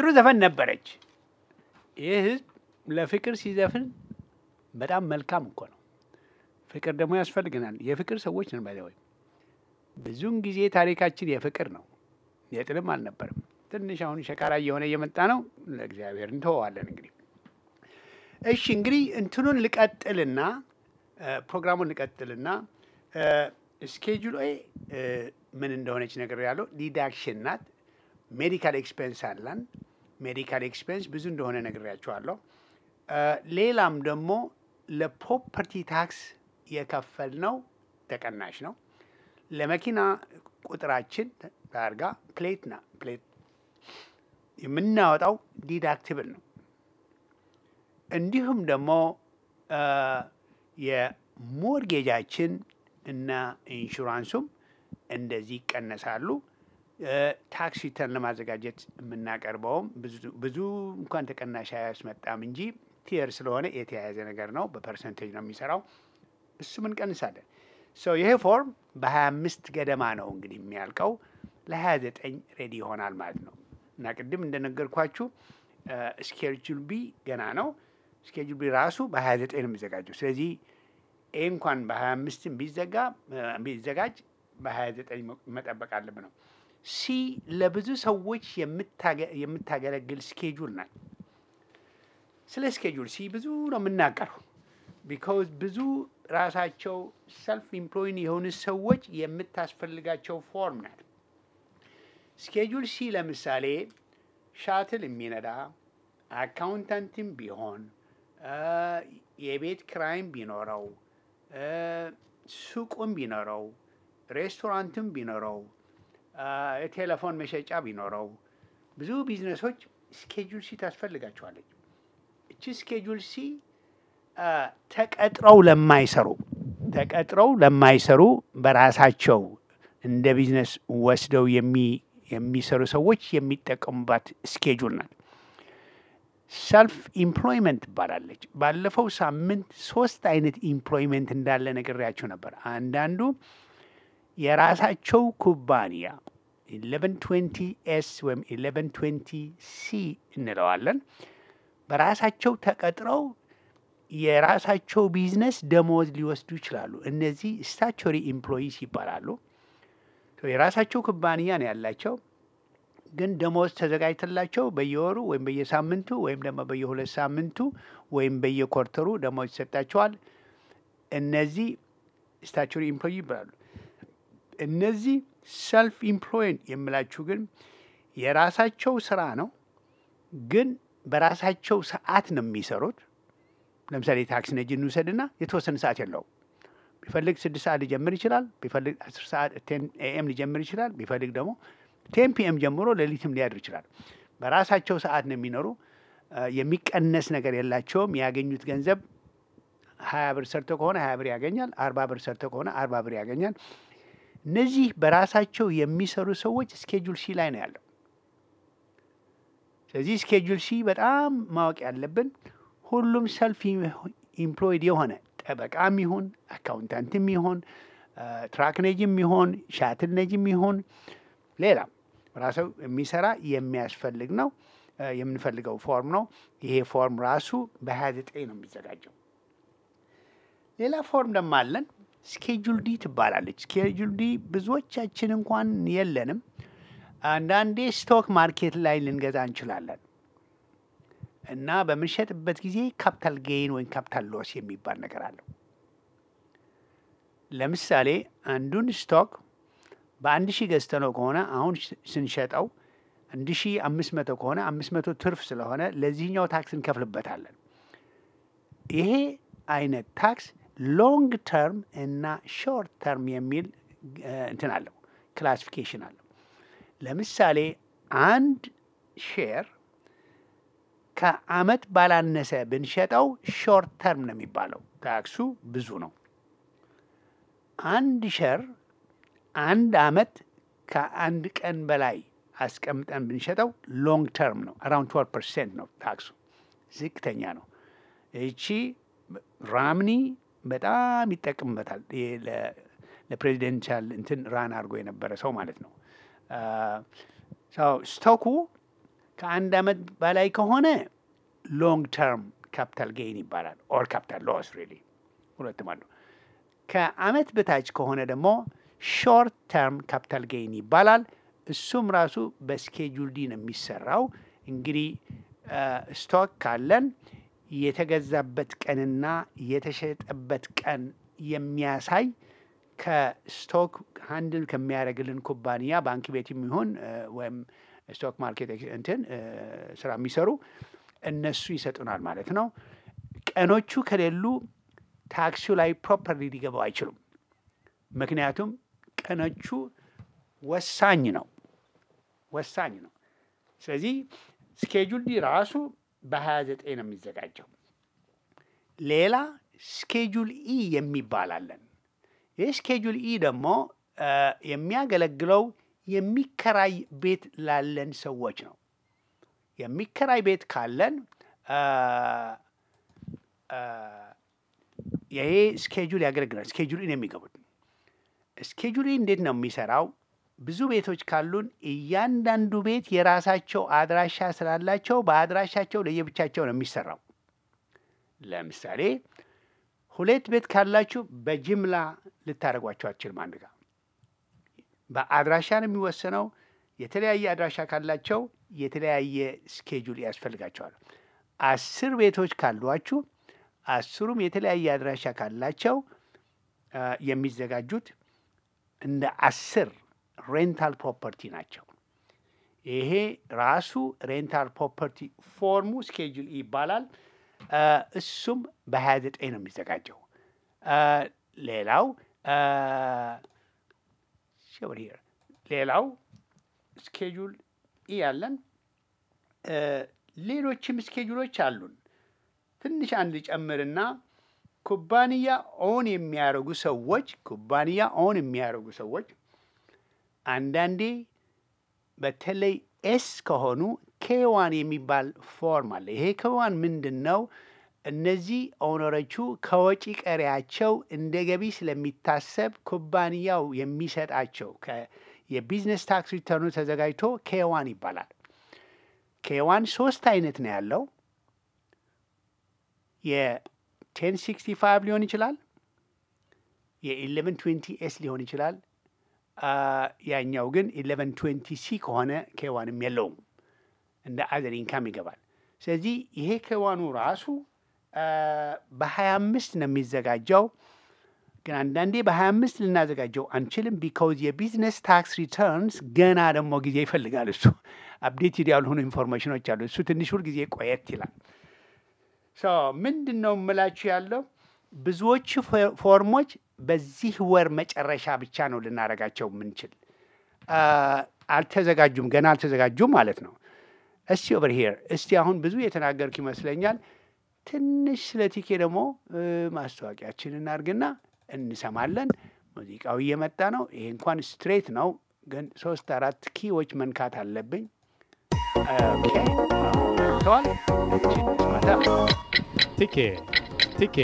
ዘፈን ነበረች። ይህ ህዝብ ለፍቅር ሲዘፍን በጣም መልካም እኮ ነው። ፍቅር ደግሞ ያስፈልገናል። የፍቅር ሰዎች ነን። ባይዘወይ ብዙውን ጊዜ ታሪካችን የፍቅር ነው፣ የጥልም አልነበርም። ትንሽ አሁን ሸቃራ እየሆነ እየመጣ ነው። ለእግዚአብሔር እንተወዋለን እንግዲህ። እሺ እንግዲህ እንትኑን ልቀጥልና ፕሮግራሙን ልቀጥልና ስኬጁል ምን እንደሆነች ነገር ያለው ዲዳክሽን ናት። ሜዲካል ኤክስፔንስ አለን። ሜዲካል ኤክስፔንስ ብዙ እንደሆነ ነግሬያቸዋለሁ። ሌላም ደግሞ ለፕሮፐርቲ ታክስ የከፈልነው ተቀናሽ ነው። ለመኪና ቁጥራችን ታርጋ ፕሌት ና ፕሌት የምናወጣው ዲዳክቲብል ነው። እንዲሁም ደግሞ የሞርጌጃችን እና ኢንሹራንሱም እንደዚህ ይቀነሳሉ። ታክስ ሪተርን ለማዘጋጀት የምናቀርበውም ብዙ እንኳን ተቀናሽ አያስመጣም እንጂ ቲየር ስለሆነ የተያያዘ ነገር ነው። በፐርሰንቴጅ ነው የሚሰራው። እሱም እንቀንሳለን። ሶ ይሄ ፎርም በሀያ አምስት ገደማ ነው እንግዲህ የሚያልቀው ለሀያ ዘጠኝ ሬዲ ይሆናል ማለት ነው። እና ቅድም እንደነገርኳችሁ ስኬጁል ቢ ገና ነው። ስኬጁል ቢ ራሱ በሀያ ዘጠኝ ነው የሚዘጋጀው። ስለዚህ ይህ እንኳን በሀያ አምስትም ቢዘጋ ቢዘጋጅ በሀያ ዘጠኝ መጠበቅ አለብን ነው። ሲ ለብዙ ሰዎች የምታገለግል ስኬጁል ናት። ስለ ስኬጁል ሲ ብዙ ነው የምናገረው። ቢካውዝ ብዙ ራሳቸው ሰልፍ ኢምፕሎይን የሆኑ ሰዎች የምታስፈልጋቸው ፎርም ናት። ስኬጁል ሲ ለምሳሌ ሻትል የሚነዳ አካውንታንትም ቢሆን የቤት ክራይም ቢኖረው ሱቁም ቢኖረው ሬስቶራንትም ቢኖረው የቴሌፎን መሸጫ ቢኖረው ብዙ ቢዝነሶች ስኬጁል ሲ ታስፈልጋቸዋለች። እቺ ስኬጁል ሲ ተቀጥረው ለማይሰሩ ተቀጥረው ለማይሰሩ በራሳቸው እንደ ቢዝነስ ወስደው የሚሰሩ ሰዎች የሚጠቀሙባት ስኬጁል ናት። ሰልፍ ኢምፕሎይመንት ትባላለች። ባለፈው ሳምንት ሶስት አይነት ኢምፕሎይመንት እንዳለ ነግሬያቸው ነበር። አንዳንዱ የራሳቸው ኩባንያ ኢሌቨን ትዌንቲ ኤስ ወይም ኢሌቨን ትዌንቲ ሲ እንለዋለን። በራሳቸው ተቀጥረው የራሳቸው ቢዝነስ ደሞዝ ሊወስዱ ይችላሉ። እነዚህ ስታቹሪ ኢምፕሎይስ ይባላሉ። የራሳቸው ኩባንያ ነው ያላቸው፣ ግን ደሞዝ ተዘጋጅተላቸው በየወሩ ወይም በየሳምንቱ ወይም ደግሞ በየሁለት ሳምንቱ ወይም በየኮርተሩ ደሞዝ ይሰጣቸዋል። እነዚህ ስታቹሪ ኢምፕሎይ ይባላሉ። እነዚህ ሰልፍ ኢምፕሎይድ የምላችሁ ግን የራሳቸው ስራ ነው፣ ግን በራሳቸው ሰዓት ነው የሚሰሩት። ለምሳሌ ታክሲ ነጂ እንውሰድና የተወሰነ ሰዓት የለውም። ቢፈልግ ስድስት ሰዓት ሊጀምር ይችላል። ቢፈልግ አስር ሰዓት ቴን ኤኤም ሊጀምር ይችላል። ቢፈልግ ደግሞ ቴን ፒኤም ጀምሮ ሌሊትም ሊያድር ይችላል። በራሳቸው ሰዓት ነው የሚኖሩ። የሚቀነስ ነገር የላቸውም። ያገኙት ገንዘብ ሀያ ብር ሰርቶ ከሆነ ሀያ ብር ያገኛል። አርባ ብር ሰርቶ ከሆነ አርባ ብር ያገኛል። እነዚህ በራሳቸው የሚሰሩ ሰዎች ስኬጁል ሲ ላይ ነው ያለው። ስለዚህ ስኬጁል ሲ በጣም ማወቅ ያለብን ሁሉም ሰልፍ ኢምፕሎይድ የሆነ ጠበቃም ይሁን አካውንታንትም ይሁን ትራክ ነጂም ይሁን ሻትል ነጂም ይሁን ሌላም ራሰው የሚሰራ የሚያስፈልግ ነው የምንፈልገው ፎርም ነው። ይሄ ፎርም ራሱ በሀያ ዘጠኝ ነው የሚዘጋጀው። ሌላ ፎርም ደግሞ አለን። ስኬጁል ዲ ትባላለች። ስኬጁል ዲ ብዙዎቻችን እንኳን የለንም። አንዳንዴ ስቶክ ማርኬት ላይ ልንገዛ እንችላለን እና በምንሸጥበት ጊዜ ካፒታል ጌይን ወይም ካፒታል ሎስ የሚባል ነገር አለው። ለምሳሌ አንዱን ስቶክ በአንድ ሺህ ገዝተነው ከሆነ አሁን ስንሸጠው አንድ ሺህ አምስት መቶ ከሆነ አምስት መቶ ትርፍ ስለሆነ ለዚህኛው ታክስ እንከፍልበታለን። ይሄ አይነት ታክስ ሎንግ ተርም እና ሾርት ተርም የሚል እንትን አለው ክላሲፊኬሽን አለው። ለምሳሌ አንድ ሼር ከአመት ባላነሰ ብንሸጠው ሾርት ተርም ነው የሚባለው፣ ታክሱ ብዙ ነው። አንድ ሸር አንድ አመት ከአንድ ቀን በላይ አስቀምጠን ብንሸጠው ሎንግ ተርም ነው። አራውንድ ትወልቭ ፐርሰንት ነው ታክሱ፣ ዝቅተኛ ነው። ይቺ ራምኒ በጣም ይጠቅምበታል። ለፕሬዚደንሻል እንትን ራን አድርጎ የነበረ ሰው ማለት ነው። ስቶኩ ከአንድ ዓመት በላይ ከሆነ ሎንግ ተርም ካፒታል ጌይን ይባላል። ኦር ካፒታል ሎስ ሪሊ ሁለቱም አሉ። ከዓመት በታች ከሆነ ደግሞ ሾርት ተርም ካፒታል ጌይን ይባላል። እሱም ራሱ በስኬጁል ዲ ነው የሚሰራው። እንግዲህ ስቶክ ካለን የተገዛበት ቀንና የተሸጠበት ቀን የሚያሳይ ከስቶክ ሃንድል ከሚያደርግልን ኩባንያ ባንክ ቤት የሚሆን ወይም ስቶክ ማርኬት እንትን ስራ የሚሰሩ እነሱ ይሰጡናል ማለት ነው። ቀኖቹ ከሌሉ ታክሲው ላይ ፕሮፐርሊ ሊገባው አይችሉም። ምክንያቱም ቀኖቹ ወሳኝ ነው ወሳኝ ነው። ስለዚህ ስኬጁል ዲ ራሱ በሀያ ዘጠኝ ነው የሚዘጋጀው። ሌላ ስኬጁል ኢ የሚባል አለን። ይህ ስኬጁል ኢ ደግሞ የሚያገለግለው የሚከራይ ቤት ላለን ሰዎች ነው። የሚከራይ ቤት ካለን ይሄ ስኬጁል ያገለግላል። ስኬጁል ኢን የሚገቡት ስኬጁል እንዴት ነው የሚሰራው? ብዙ ቤቶች ካሉን እያንዳንዱ ቤት የራሳቸው አድራሻ ስላላቸው በአድራሻቸው ለየብቻቸው ነው የሚሰራው። ለምሳሌ ሁለት ቤት ካላችሁ በጅምላ ልታደርጓቸው አትችልም። አንድ ጋር በአድራሻ ነው የሚወሰነው። የተለያየ አድራሻ ካላቸው የተለያየ ስኬጁል ያስፈልጋቸዋል። አስር ቤቶች ካሏችሁ አስሩም የተለያየ አድራሻ ካላቸው የሚዘጋጁት እንደ አስር ሬንታል ፕሮፐርቲ ናቸው። ይሄ ራሱ ሬንታል ፕሮፐርቲ ፎርሙ ስኬጁል ይባላል። እሱም በሀያ ዘጠኝ ነው የሚዘጋጀው። ሌላው ሌላው ስኬጁል ኢ ያለን ሌሎችም ስኬጁሎች አሉን። ትንሽ አንድ ጨምርና ኩባንያ ኦን የሚያደርጉ ሰዎች ኩባንያ ኦን የሚያደርጉ ሰዎች አንዳንዴ በተለይ ኤስ ከሆኑ ኬዋን የሚባል ፎርም አለ። ይሄ ኬዋን ምንድን ነው? እነዚህ ኦነሮቹ ከወጪ ቀሪያቸው እንደ ገቢ ስለሚታሰብ ኩባንያው የሚሰጣቸው የቢዝነስ ታክስ ሪተርኑ ተዘጋጅቶ ኬዋን ይባላል። ኬዋን ሶስት አይነት ነው ያለው። የቴን ሲክስቲ ፋይቭ ሊሆን ይችላል። የኢሌቨን ትዌንቲ ኤስ ሊሆን ይችላል። ያኛው ግን ኢሌቨን ትዌንቲ ሲ ከሆነ ኬዋንም የለውም እንደ አዘር ኢንካም ይገባል። ስለዚህ ይሄ ኬዋኑ ራሱ በሀያ አምስት ነው የሚዘጋጀው። ግን አንዳንዴ በሀያ አምስት ልናዘጋጀው አንችልም። ቢካውዝ የቢዝነስ ታክስ ሪተርንስ ገና ደግሞ ጊዜ ይፈልጋል። እሱ አፕዴትድ ያልሆኑ ኢንፎርሜሽኖች አሉ። እሱ ትንሽ ሁል ጊዜ ቆየት ይላል። ምንድን ነው የምላችሁ ያለው ብዙዎቹ ፎርሞች በዚህ ወር መጨረሻ ብቻ ነው ልናደርጋቸው የምንችል። አልተዘጋጁም፣ ገና አልተዘጋጁም ማለት ነው። እስቲ ኦቨር ሄር እስቲ አሁን ብዙ የተናገርኩ ይመስለኛል። ትንሽ ስለ ቲኬ ደግሞ ማስታወቂያችን እናድርግና እንሰማለን። ሙዚቃው እየመጣ ነው። ይሄ እንኳን ስትሬት ነው፣ ግን ሶስት አራት ኪዎች መንካት አለብኝ። ተዋል ቲኬ ቲኬ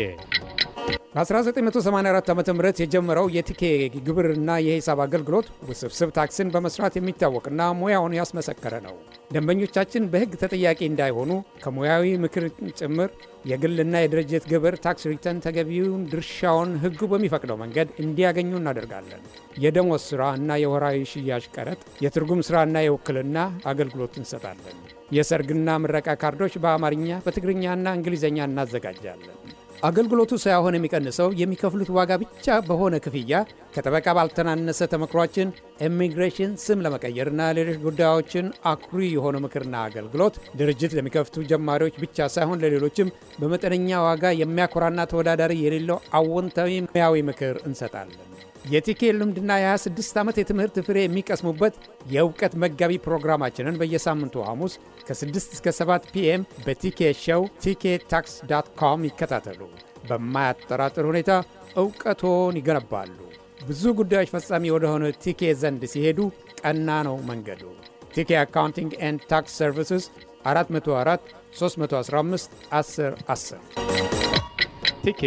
በ1984 ዓ ም የጀመረው የቲኬ ግብርና የሂሳብ አገልግሎት ውስብስብ ታክስን በመስራት የሚታወቅና ሙያውን ያስመሰከረ ነው። ደንበኞቻችን በሕግ ተጠያቂ እንዳይሆኑ ከሙያዊ ምክር ጭምር የግልና የድርጅት ግብር ታክስ ሪተርን ተገቢውን ድርሻውን ሕጉ በሚፈቅደው መንገድ እንዲያገኙ እናደርጋለን። የደሞዝ ሥራ እና የወራዊ ሽያጭ ቀረጥ፣ የትርጉም ሥራና የውክልና አገልግሎት እንሰጣለን። የሰርግና ምረቃ ካርዶች በአማርኛ በትግርኛና እንግሊዝኛ እናዘጋጃለን። አገልግሎቱ ሳይሆን የሚቀንሰው የሚከፍሉት ዋጋ ብቻ በሆነ ክፍያ ከጠበቃ ባልተናነሰ ተመክሯችን ኢሚግሬሽን ስም ለመቀየርና ሌሎች ጉዳዮችን አኩሪ የሆነ ምክርና አገልግሎት ድርጅት ለሚከፍቱ ጀማሪዎች ብቻ ሳይሆን ለሌሎችም በመጠነኛ ዋጋ የሚያኮራና ተወዳዳሪ የሌለው አዎንታዊ ሙያዊ ምክር እንሰጣለን። የቲኬ ልምድና የ26 ዓመት የትምህርት ፍሬ የሚቀስሙበት የእውቀት መጋቢ ፕሮግራማችንን በየሳምንቱ ሐሙስ ከ6 እስከ 7 ፒኤም በቲኬ ሾው ቲኬ ታክስ ዳት ኮም ይከታተሉ። በማያጠራጥር ሁኔታ እውቀቶን ይገነባሉ። ብዙ ጉዳዮች ፈጻሚ ወደሆነ ቲኬ ዘንድ ሲሄዱ ቀና ነው መንገዱ። ቲኬ አካውንቲንግ ኤንድ ታክስ ሰርቪስስ 404 315 10 10 ቲኬ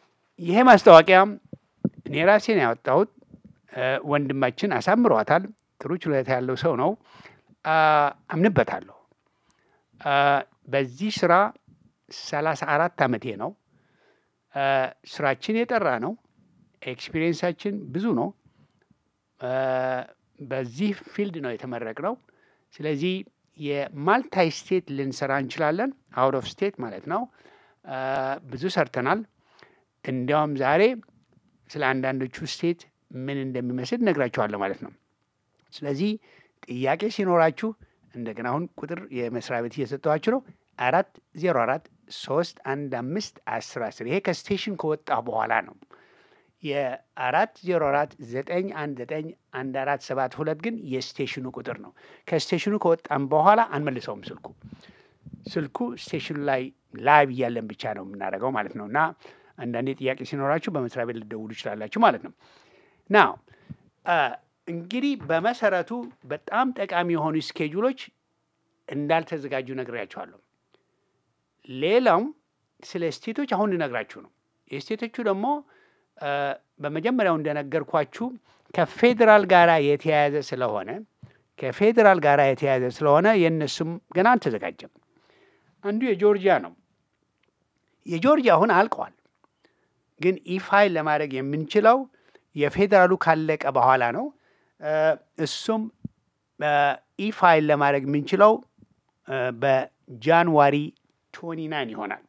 ይሄ ማስታወቂያ እኔ ራሴን ያወጣሁት ወንድማችን አሳምሯታል። ጥሩ ችሎታ ያለው ሰው ነው። አ፣ አምንበታለሁ። አ፣ በዚህ ስራ ሰላሳ አራት ዓመቴ ነው። አ፣ ስራችን የጠራ ነው። ኤክስፒሪየንሳችን ብዙ ነው። አ፣ በዚህ ፊልድ ነው የተመረቅነው። ስለዚህ የማልታይ ስቴት ልንሰራ እንችላለን። አውት ኦፍ ስቴት ማለት ነው። አ፣ ብዙ ሰርተናል። እንዲያውም ዛሬ ስለ አንዳንዶቹ ስቴት ምን እንደሚመስል ነግራችኋለሁ ማለት ነው። ስለዚህ ጥያቄ ሲኖራችሁ እንደገና አሁን ቁጥር የመስሪያ ቤት እየሰጠኋችሁ ነው። አራት ዜሮ አራት ሶስት አንድ አምስት አስር አስር ይሄ ከስቴሽን ከወጣ በኋላ ነው። የአራት ዜሮ አራት ዘጠኝ አንድ ዘጠኝ አንድ አራት ሰባት ሁለት ግን የስቴሽኑ ቁጥር ነው። ከስቴሽኑ ከወጣም በኋላ አንመልሰውም ስልኩ ስልኩ ስቴሽኑ ላይ ላይቭ እያለን ብቻ ነው የምናደርገው ማለት ነው። እና አንዳንዴ ጥያቄ ሲኖራችሁ በመስሪያ ቤት ልደውሉ ይችላላችሁ ማለት ነው። ናው እንግዲህ በመሰረቱ በጣም ጠቃሚ የሆኑ ስኬጁሎች እንዳልተዘጋጁ ነግሬያችኋለሁ። ሌላውም ስለ ስቴቶች አሁን ልነግራችሁ ነው። የስቴቶቹ ደግሞ አ፣ በመጀመሪያው እንደነገርኳችሁ ከፌዴራል ጋር የተያያዘ ስለሆነ ከፌዴራል ጋር የተያያዘ ስለሆነ የእነሱም ገና አልተዘጋጀም። አንዱ የጆርጂያ ነው። የጆርጂያ አሁን አልቀዋል። ግን ኢፋይል ለማድረግ የምንችለው የፌዴራሉ ካለቀ በኋላ ነው። አ፣ እሱም ኢፋይል ለማድረግ የምንችለው አ፣ በጃንዋሪ 29 ይሆናል።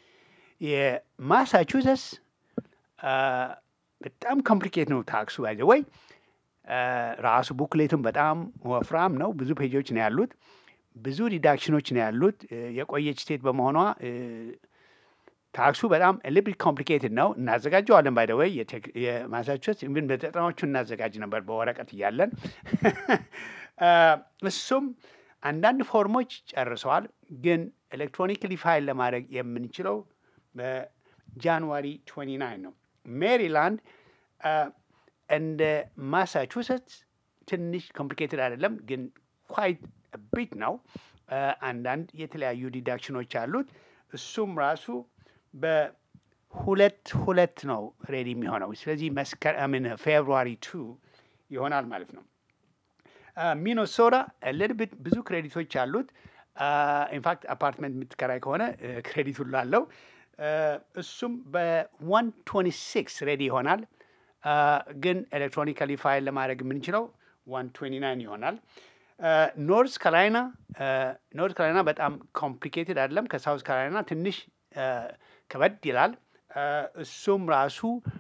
የማሳቹሰትስ አ፣ በጣም ኮምፕሊኬት ነው ታክሱ ባይዘ ወይ ራሱ ቡክሌቱም በጣም ወፍራም ነው። ብዙ ፔጆች ነው ያሉት። ብዙ ዲዳክሽኖች ነው ያሉት። እ፣ የቆየች ስቴት በመሆኗ እ፣ ታክሱ በጣም ሊብል ኮምፕሊኬትድ ነው። እናዘጋጀዋለን ባይ ወይ የማሳቹሴትስ ኢቭን በዘጠናዎቹ እናዘጋጅ ነበር በወረቀት እያለን አ፣ እሱም አንዳንድ ፎርሞች ጨርሰዋል። ግን ኤሌክትሮኒክሊ ፋይል ለማድረግ የምንችለው በጃንዋሪ 29 ነው። ሜሪላንድ አ፣ እንደ ማሳቹሴትስ ትንሽ ኮምፕሊኬትድ አይደለም፣ ግን ኳይት ቢት ነው። አ፣ አንዳንድ የተለያዩ ዲዳክሽኖች አሉት። እሱም ራሱ በሁለት ሁለት ነው ሬዲ የሚሆነው። ስለዚህ መስከረምን ፌብሩዋሪ ቱ ይሆናል ማለት ነው። ሚኖሶታ ልድብት ብዙ ክሬዲቶች አሉት። ኢንፋክት አፓርትመንት የምትከራይ ከሆነ ክሬዲት ሁሉ አለው። አ፣ እሱም በዋን ቶኒ ሲክስ ሬዲ ይሆናል። አ፣ ግን ኤሌክትሮኒካሊ ፋይል ለማድረግ የምንችለው ዋን ቶኒ ናይን ይሆናል። ኖርዝ ካሮላይና ኖርዝ ካሮላይና በጣም ኮምፕሊኬትድ አይደለም። ከሳውዝ ካሮላይና ትንሽ አ፣ ከበድ ይላል። አ፣ እሱም ራሱ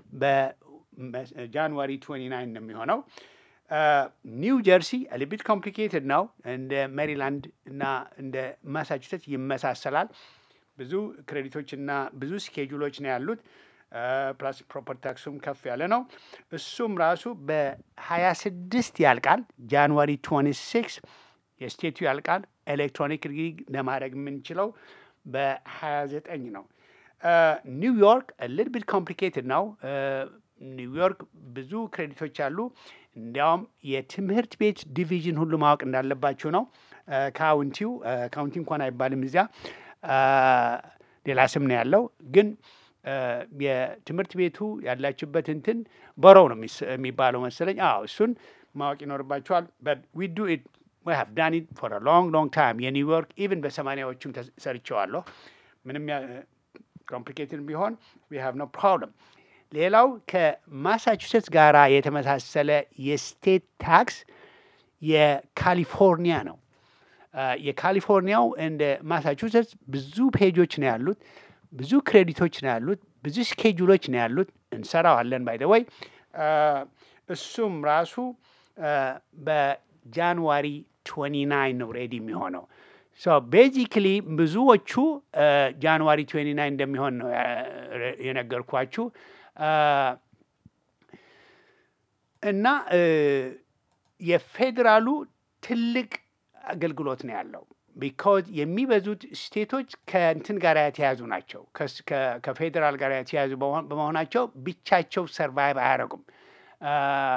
በጃንዋሪ 29 ነው የሚሆነው። ኒው ጀርሲ ሊቢት ኮምፕሊኬትድ ነው። እንደ ሜሪላንድ እና እንደ ማሳቹሴትስ ይመሳሰላል። ብዙ ክሬዲቶች እና ብዙ ስኬጁሎች ነው ያሉት። ፕላስ ፕሮፐርቲ ታክሱም ከፍ ያለ ነው። እሱም ራሱ በሀያ ስድስት ያልቃል። ጃንዋሪ 26 የስቴቱ ያልቃል። ኤሌክትሮኒክ ሪግ ለማድረግ የምንችለው በሀያ ዘጠኝ ነው። ኒውዮርክ ሊትል ቢት ኮምፕሊኬትድ ነው። ኒውዮርክ ብዙ ክሬዲቶች አሉ። እንዲያውም የትምህርት ቤት ዲቪዥን ሁሉ ማወቅ እንዳለባቸው ነው። ካውንቲው ካውንቲ እንኳን አይባልም እዚያ አ፣ ሌላ ስም ነው ያለው። ግን አ፣ የትምህርት ቤቱ ያላችበት እንትን በሮው ነው የሚስ- የሚባለው መሰለኝ። አዎ እሱን ማወቅ ይኖርባቸዋል። በት ዊ ዱ ኢት ዊ ሃቭ ዳን ኢት ፎር ሎንግ ሎንግ ታይም የኒውዮርክ ኢቭን በሰማንያዎቹም ተስ- ሰርቼዋለሁ። ምንም ኮምፕሊኬትድ ቢሆን ዊ ሃቭ ኖ ፕሮብለም። ሌላው ከማሳቹሴትስ ጋር የተመሳሰለ የስቴት ታክስ የካሊፎርኒያ ነው። አ፣ የካሊፎርኒያው እንደ ማሳቹሴትስ ብዙ ፔጆች ነው ያሉት፣ ብዙ ክሬዲቶች ነው ያሉት፣ ብዙ ስኬጁሎች ነው ያሉት። እንሰራዋለን ባይ ደ ወይ እሱም ራሱ አ፣ በጃንዋሪ 29 ነው ሬዲ የሚሆነው። ሶ ቤዚክሊ ብዙዎቹ አ፣ ጃንዋሪ 29 እንደሚሆን ነው አ፣ የነገርኳችሁ አ፣ እና እ፣ የፌዴራሉ ትልቅ አገልግሎት ነው ያለው። ቢካዝ የሚበዙት ስቴቶች ከእንትን ጋር የተያዙ ናቸው። ከስ- ከ- ከፌዴራል ጋር የተያዙ በመሆን- በመሆናቸው ብቻቸው ሰርቫይቭ አያደርጉም። አ፣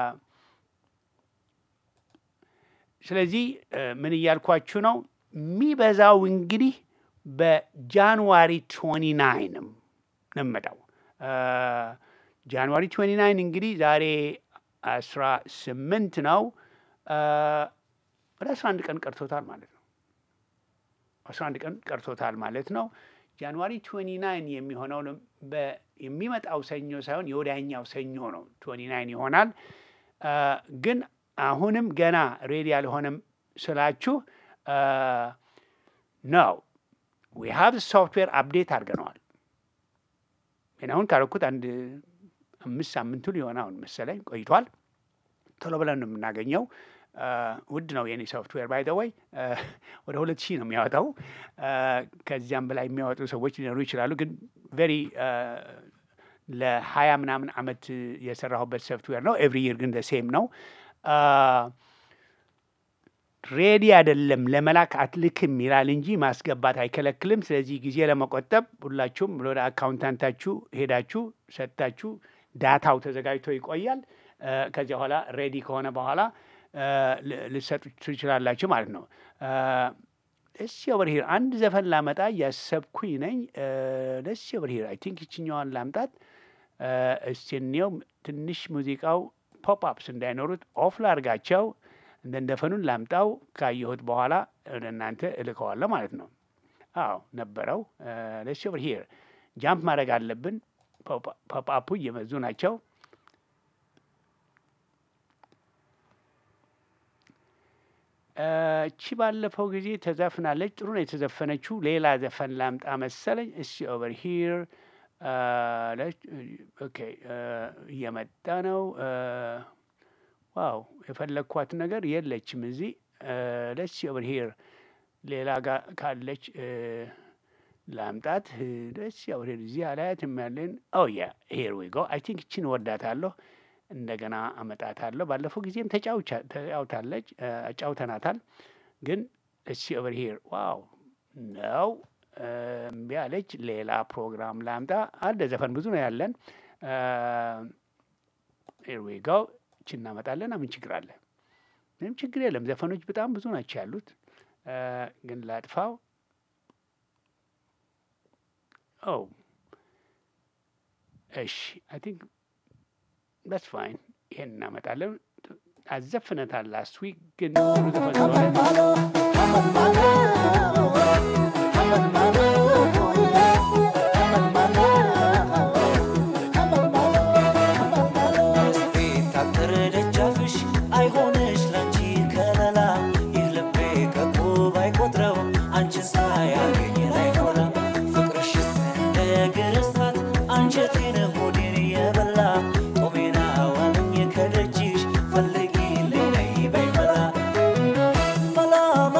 ስለዚህ እ፣ ምን እያልኳችሁ ነው? የሚበዛው እንግዲህ በጃንዋሪ 29 ነው የምመጣው። ጃንዋሪ 29 እንግዲህ ዛሬ አስራ ስምንት ነው። አ፣ ወደ አስራ አንድ ቀን ቀርቶታል ማለት ነው። አስራ አንድ ቀን ቀርቶታል ማለት ነው። ጃንዋሪ 29 የሚሆነው በ- የሚመጣው ሰኞ ሳይሆን የወዲያኛው ሰኞ ነው 29 ይሆናል። አ፣ ግን አሁንም ገና ሬዲ ያልሆነም ስላችሁ ነው ዊ ሃቭ ሶፍትዌር አፕዴት አድርገነዋል። ግን አሁን ካረኩት አንድ አምስት ሳምንቱ ሊሆን አሁን መሰለኝ ቆይቷል። ቶሎ ብለን ነው የምናገኘው። አ፣ ውድ ነው የኔ ሶፍትዌር ባይ ዘ ወይ ወደ ሁለት ሺህ ነው የሚያወጣው። አ፣ ከዚያም በላይ የሚያወጡ ሰዎች ሊኖሩ ይችላሉ። ግን ቬሪ ለሀያ ምናምን አመት የሰራሁበት ሶፍትዌር ነው። ኤቭሪ ይር ግን ሴም ነው። አ፣ ሬዲ አይደለም ለመላክ አትልክም ይላል እንጂ ማስገባት አይከለክልም። ስለዚህ ጊዜ ለመቆጠብ ሁላችሁም ወደ አካውንታንታችሁ ሄዳችሁ ሰጥታችሁ ዳታው ተዘጋጅቶ ይቆያል። አ፣ ከዚያ በኋላ ሬዲ ከሆነ በኋላ አ፣ ል- ልትሰጡ ትችላላችሁ ማለት ነው። ደስ ኦቨር ሂር አንድ ዘፈን ላመጣ እያሰብኩኝ ነኝ። ደስ ኦቨር ሂር አይ ቲንክ ይችኛዋን ላምጣት። አ፣ እስቲ እንየው። ትንሽ ሙዚቃው ፖፕ አፕስ እንዳይኖሩት ኦፍ ላርጋቸው። እንደ እንደፈኑን ላምጣው። ካየሁት በኋላ ወደ እናንተ እልከዋለሁ ማለት ነው። አዎ ነበረው። ደስ ኦቨር ሂር ጃምፕ ማድረግ አለብን። ፖፕ አፑ እየመዙ ናቸው። እቺ ባለፈው ጊዜ ተዘፍናለች። ጥሩ ነው የተዘፈነችው። ሌላ ዘፈን ላምጣ መሰለኝ። እስቲ ኦቨር ሂር ኦኬ፣ እየመጣ ነው። ዋው የፈለግኳት ነገር የለችም እዚህ። ደስ ኦቨር ሂር ሌላ ጋር ካለች እ፣ ላምጣት። ደስ ኦቨር ሂር እዚህ አላያትም ያለን። ኦ ያ ሂር ዊ ጎ አይ ቲንክ እችን እወዳታለሁ። እንደገና አመጣታለሁ። ባለፈው ጊዜም ተጫውቻ- ተጫውታለች እ፣ አጫውተናታል። ግን እስቲ ኦቨር ሂር ዋው ነው እ፣ እምቢ አለች። ሌላ ፕሮግራም ላምጣ። አንድ ዘፈን ብዙ ነው ያለን። ሂር ዊ ጎ እቺ እናመጣለን። ምን ችግር አለ? ምንም ችግር የለም። ዘፈኖች በጣም ብዙ ናቸው ያሉት። እ፣ ግን ላጥፋው። ኦ እሺ አይ ቲንክ ዳትስ ፋይን። ይሄን እናመጣለን። አዘፍነታል ላስት ዊክ ግን ጥሩ ዘፈን ስለሆነ ታጥር ደጃፍሽ አይሆንሽ ላንቺ ከለላ ይህ ልቤ ከቁብ አይቆጥረው አንቺን ሳያገኝ ላይሞላ ፍቅርሽስ እንደ እግር እሳት አንጀቴን ሆዴን የበላ ጦሜና ዋለኝ ከደጅሽ ፈልጊልኝ ነይ በይ መላ መላ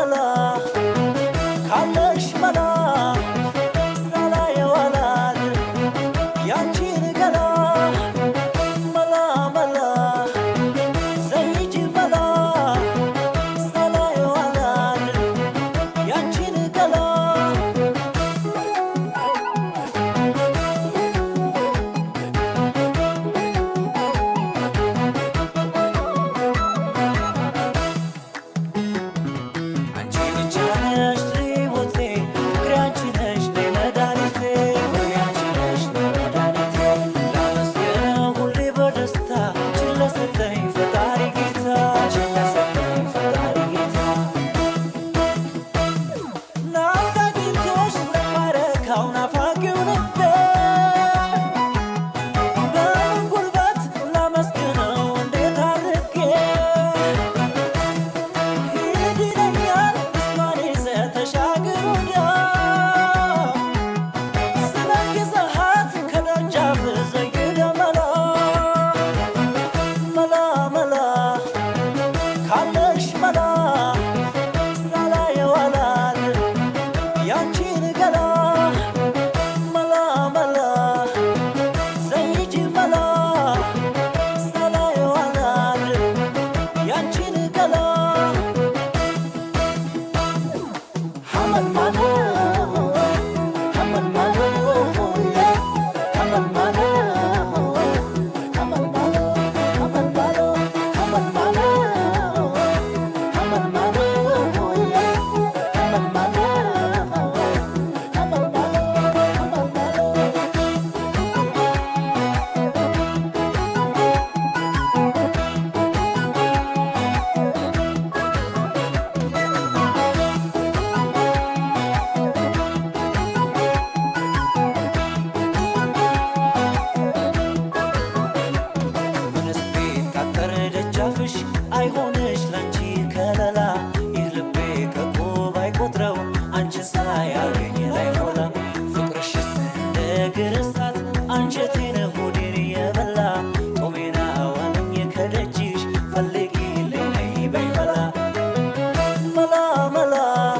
አንቺን ሳያገኝ ላይሞላ ፍቅርሽስ እንደ እግር እሳት አንጀቴን ሆዴን የበላ ጦሜና ዋለኝ ከደጅሽ ፈልጊልኝ ነይ በይ መላ መላ መላ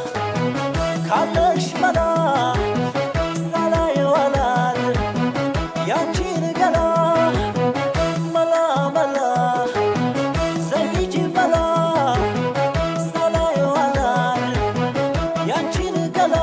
ካለሽ መላ ሳላየው አላድር ያንቺን ገላ መላ መላ ዘይጂ መላ ሳላየው አላድር ያንቺን ገላ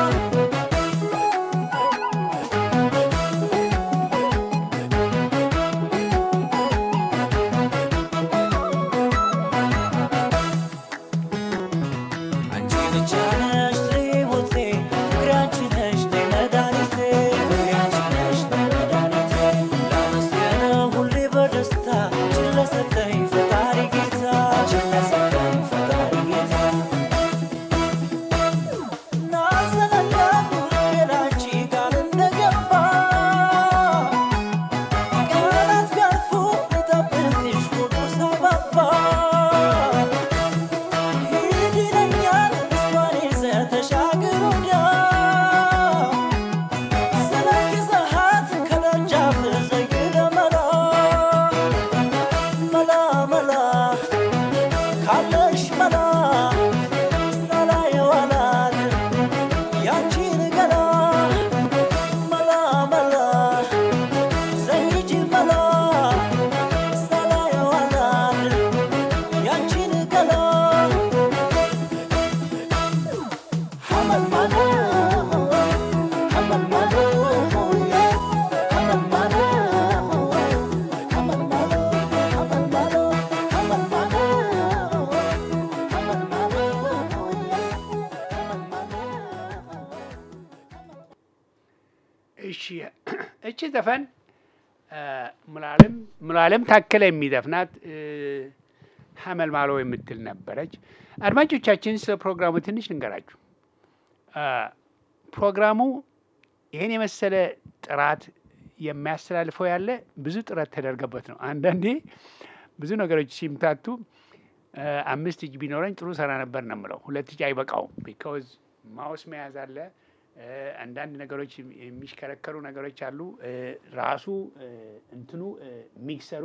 አንቺ ብቻ ነሽ ሕይወቴ ፍቅሬ አንቺ ነሽ ነይ መድኃኒቴ ፍቅሬ አንቺ ነሽ ነይ መድኃኒቴ ላመስግነው ሁሌ በደስታ ችን ለሰጠኝ ፈጣሪ ጌታ ችን ለሰጠኝ ፈጣሪ ጌታ ናዘነጋሉ ሌላንቺ ጋር እንደገባ ቀናት ቢያልፉ ልጠብቅሽ ወዱ ሳባባ ሂድ ይለኛል እሷን ይዘህ ተሻገር ወዲያ ስለ ይዘሃት ከደጃፍ ዘይደ መላ መላ መላ ካለሽ መላ ሳላየው አላድር ያንቺን ገላ መላ መላ ዘይጂ መላ ሳላየው አላድር ያንቺን ገላ حمل مالو حمل مالو حمل مالو حمل مالو حمل مالو حمل مالو حمل مالو እሺ እቺ ዘፈን ሙላለም ሙላለም ታከለ የሚዘፍናት እ፣ ሀመልማሎ የምትል ነበረች። አድማጮቻችን ስለ ፕሮግራሙ ትንሽ ልንገራችሁ። አ፣ ፕሮግራሙ ይህን የመሰለ ጥራት የሚያስተላልፈው ያለ ብዙ ጥረት ተደርገበት ነው። አንዳንዴ ብዙ ነገሮች ሲምታቱ አ፣ አምስት እጅ ቢኖረኝ ጥሩ ሰራ ነበር ነው የምለው። ሁለት እጅ አይበቃውም። ቢካዝ ማውስ መያዝ አለ እ፣ አንዳንድ ነገሮች የሚሽከረከሩ ነገሮች አሉ። እ፣ ራሱ እ፣ እንትኑ እ፣ ሚክሰሩ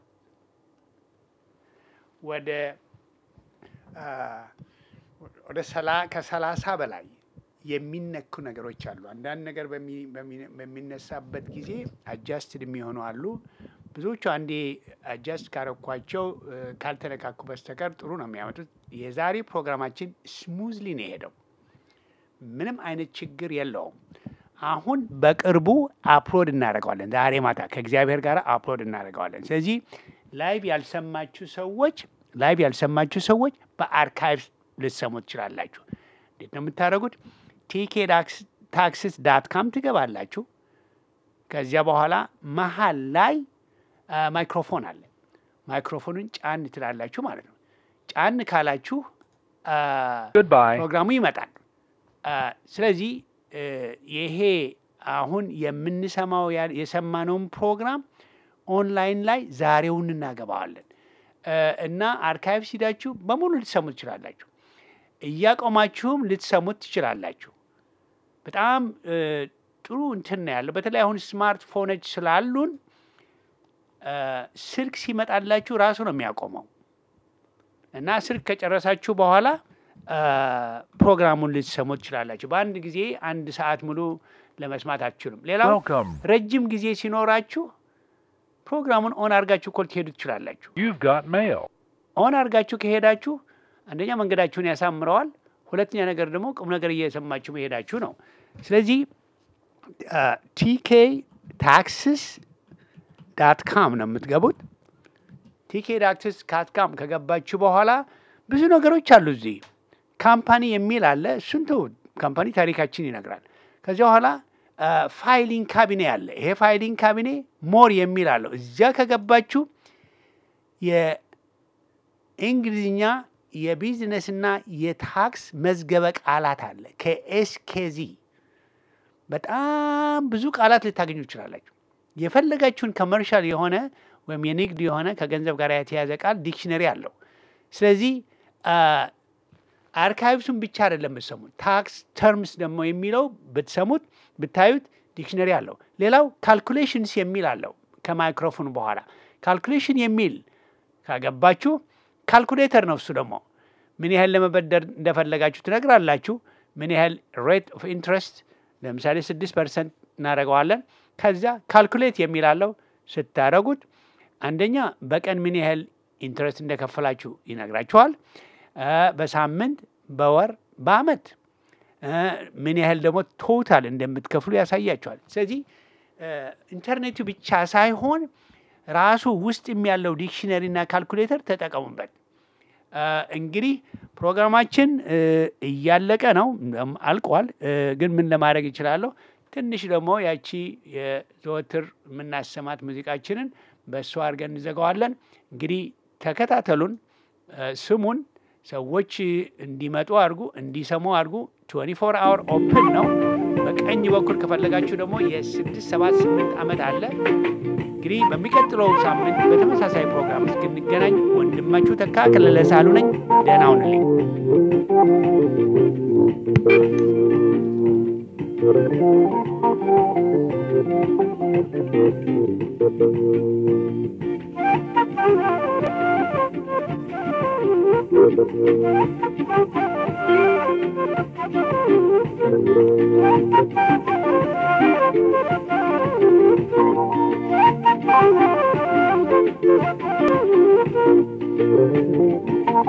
ወደ አ፣ ወደ ሰላ ከሰላሳ በላይ የሚነኩ ነገሮች አሉ። አንዳንድ ነገር በሚ- በሚ- በሚነሳበት ጊዜ አጃስትድ የሚሆኑ አሉ። ብዙዎቹ አንዴ አጃስት ካረኳቸው እ፣ ካልተነካኩ በስተቀር ጥሩ ነው የሚያመጡት። የዛሬ ፕሮግራማችን ስሙዝሊ ነው የሄደው። ምንም አይነት ችግር የለውም። አሁን በቅርቡ አፕሎድ እናደርገዋለን። ዛሬ ማታ ከእግዚአብሔር ጋር አፕሎድ እናደርገዋለን። ስለዚህ ላይቭ ያልሰማችሁ ሰዎች ላይቭ ያልሰማችሁ ሰዎች በአርካይቭ ልትሰሙ ትችላላችሁ። እንዴት ነው የምታደርጉት? ቲኬ ታክስስ ዳት ካም ትገባላችሁ። ከዚያ በኋላ መሀል ላይ አ፣ ማይክሮፎን አለ። ማይክሮፎኑን ጫን ትላላችሁ ማለት ነው። ጫን ካላችሁ አ፣ Goodbye. ፕሮግራሙ ይመጣል። አ፣ ስለዚህ እ፣ ይሄ አሁን የምንሰማው ያ- የሰማነውን ፕሮግራም ኦንላይን ላይ ዛሬውን እናገባዋለን እ፣ እና አርካይቭ ሲዳችሁ በሙሉ ልትሰሙት ትችላላችሁ። እያቆማችሁም ልትሰሙት ትችላላችሁ። በጣም እ፣ ጥሩ እንትን ነው ያለው። በተለይ አሁን ስማርትፎኖች ስላሉን እ፣ ስልክ ሲመጣላችሁ ራሱ ነው የሚያቆመው እና ስልክ ከጨረሳችሁ በኋላ አ፣ ፕሮግራሙን ልትሰሙ ትችላላችሁ። በአንድ ጊዜ አንድ ሰዓት ሙሉ ለመስማት አትችሉም። ሌላው Welcome. ረጅም ጊዜ ሲኖራችሁ ፕሮግራሙን ኦን አድርጋችሁ ኮል ትሄዱ ትችላላችሁ። You've got mail. ኦን አድርጋችሁ ከሄዳችሁ አንደኛ መንገዳችሁን ያሳምረዋል፣ ሁለተኛ ነገር ደግሞ ቁም ነገር እየሰማችሁ መሄዳችሁ ነው። ስለዚህ ቲኬ ታክስስ ዳት ካም ነው የምትገቡት። ቲኬ ዳክትስ ዳት ካም ከገባችሁ በኋላ ብዙ ነገሮች አሉ። እዚህ ካምፓኒ የሚል አለ። እሱን ተው፣ ካምፓኒ ታሪካችን ይነግራል። ከዚያ በኋላ ፋይሊንግ ካቢኔ አለ። ይሄ ፋይሊንግ ካቢኔ ሞር የሚል አለው። እዚያ ከገባችሁ የእንግሊዝኛ የቢዝነስና የታክስ መዝገበ ቃላት አለ ከኤስኬዚ በጣም ብዙ ቃላት ልታገኙ ትችላላችሁ። የፈለጋችሁን ኮመርሻል የሆነ ወይም የንግድ የሆነ ከገንዘብ ጋር የተያዘ ቃል ዲክሽነሪ አለው። ስለዚህ አርካይቭሱን ብቻ አይደለም ብትሰሙት፣ ታክስ ተርምስ ደግሞ የሚለው ብትሰሙት ብታዩት ዲክሽነሪ አለው። ሌላው ካልኩሌሽንስ የሚል አለው ከማይክሮፎን በኋላ ካልኩሌሽን የሚል ካገባችሁ ካልኩሌተር ነው። እሱ ደግሞ ምን ያህል ለመበደር እንደፈለጋችሁ ትነግራላችሁ። ምን ያህል ሬት ኦፍ ኢንትረስት ለምሳሌ ስድስት ፐርሰንት እናደርገዋለን። ከዚያ ካልኩሌት የሚላለው ስታደረጉት አንደኛ በቀን ምን ያህል ኢንትረስት እንደከፈላችሁ ይነግራችኋል። በሳምንት፣ በወር፣ በአመት ምን ያህል ደግሞ ቶታል እንደምትከፍሉ ያሳያችኋል። ስለዚህ ኢንተርኔቱ ብቻ ሳይሆን ራሱ ውስጥ ያለው ዲክሽነሪ እና ካልኩሌተር ተጠቀሙበት። እንግዲህ ፕሮግራማችን እያለቀ ነው፣ አልቋል። ግን ምን ለማድረግ ይችላለሁ? ትንሽ ደግሞ ያቺ የዘወትር የምናሰማት ሙዚቃችንን በእሱ አድርገን እንዘጋዋለን። እንግዲህ ተከታተሉን፣ ስሙን፣ ሰዎች እንዲመጡ አድርጉ፣ እንዲሰሙ አድርጉ። 24 አወር ኦፕን ነው። በቀኝ በኩል ከፈለጋችሁ ደግሞ የስድስት ሰባት ስምንት ዓመት አለ። እንግዲህ በሚቀጥለው ሳምንት በተመሳሳይ ፕሮግራም እስክንገናኝ ወንድማችሁ ተካ ከለለ ሳሉ ነኝ። ደህና ሁኑልኝ።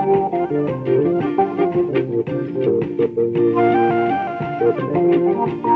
Thank you.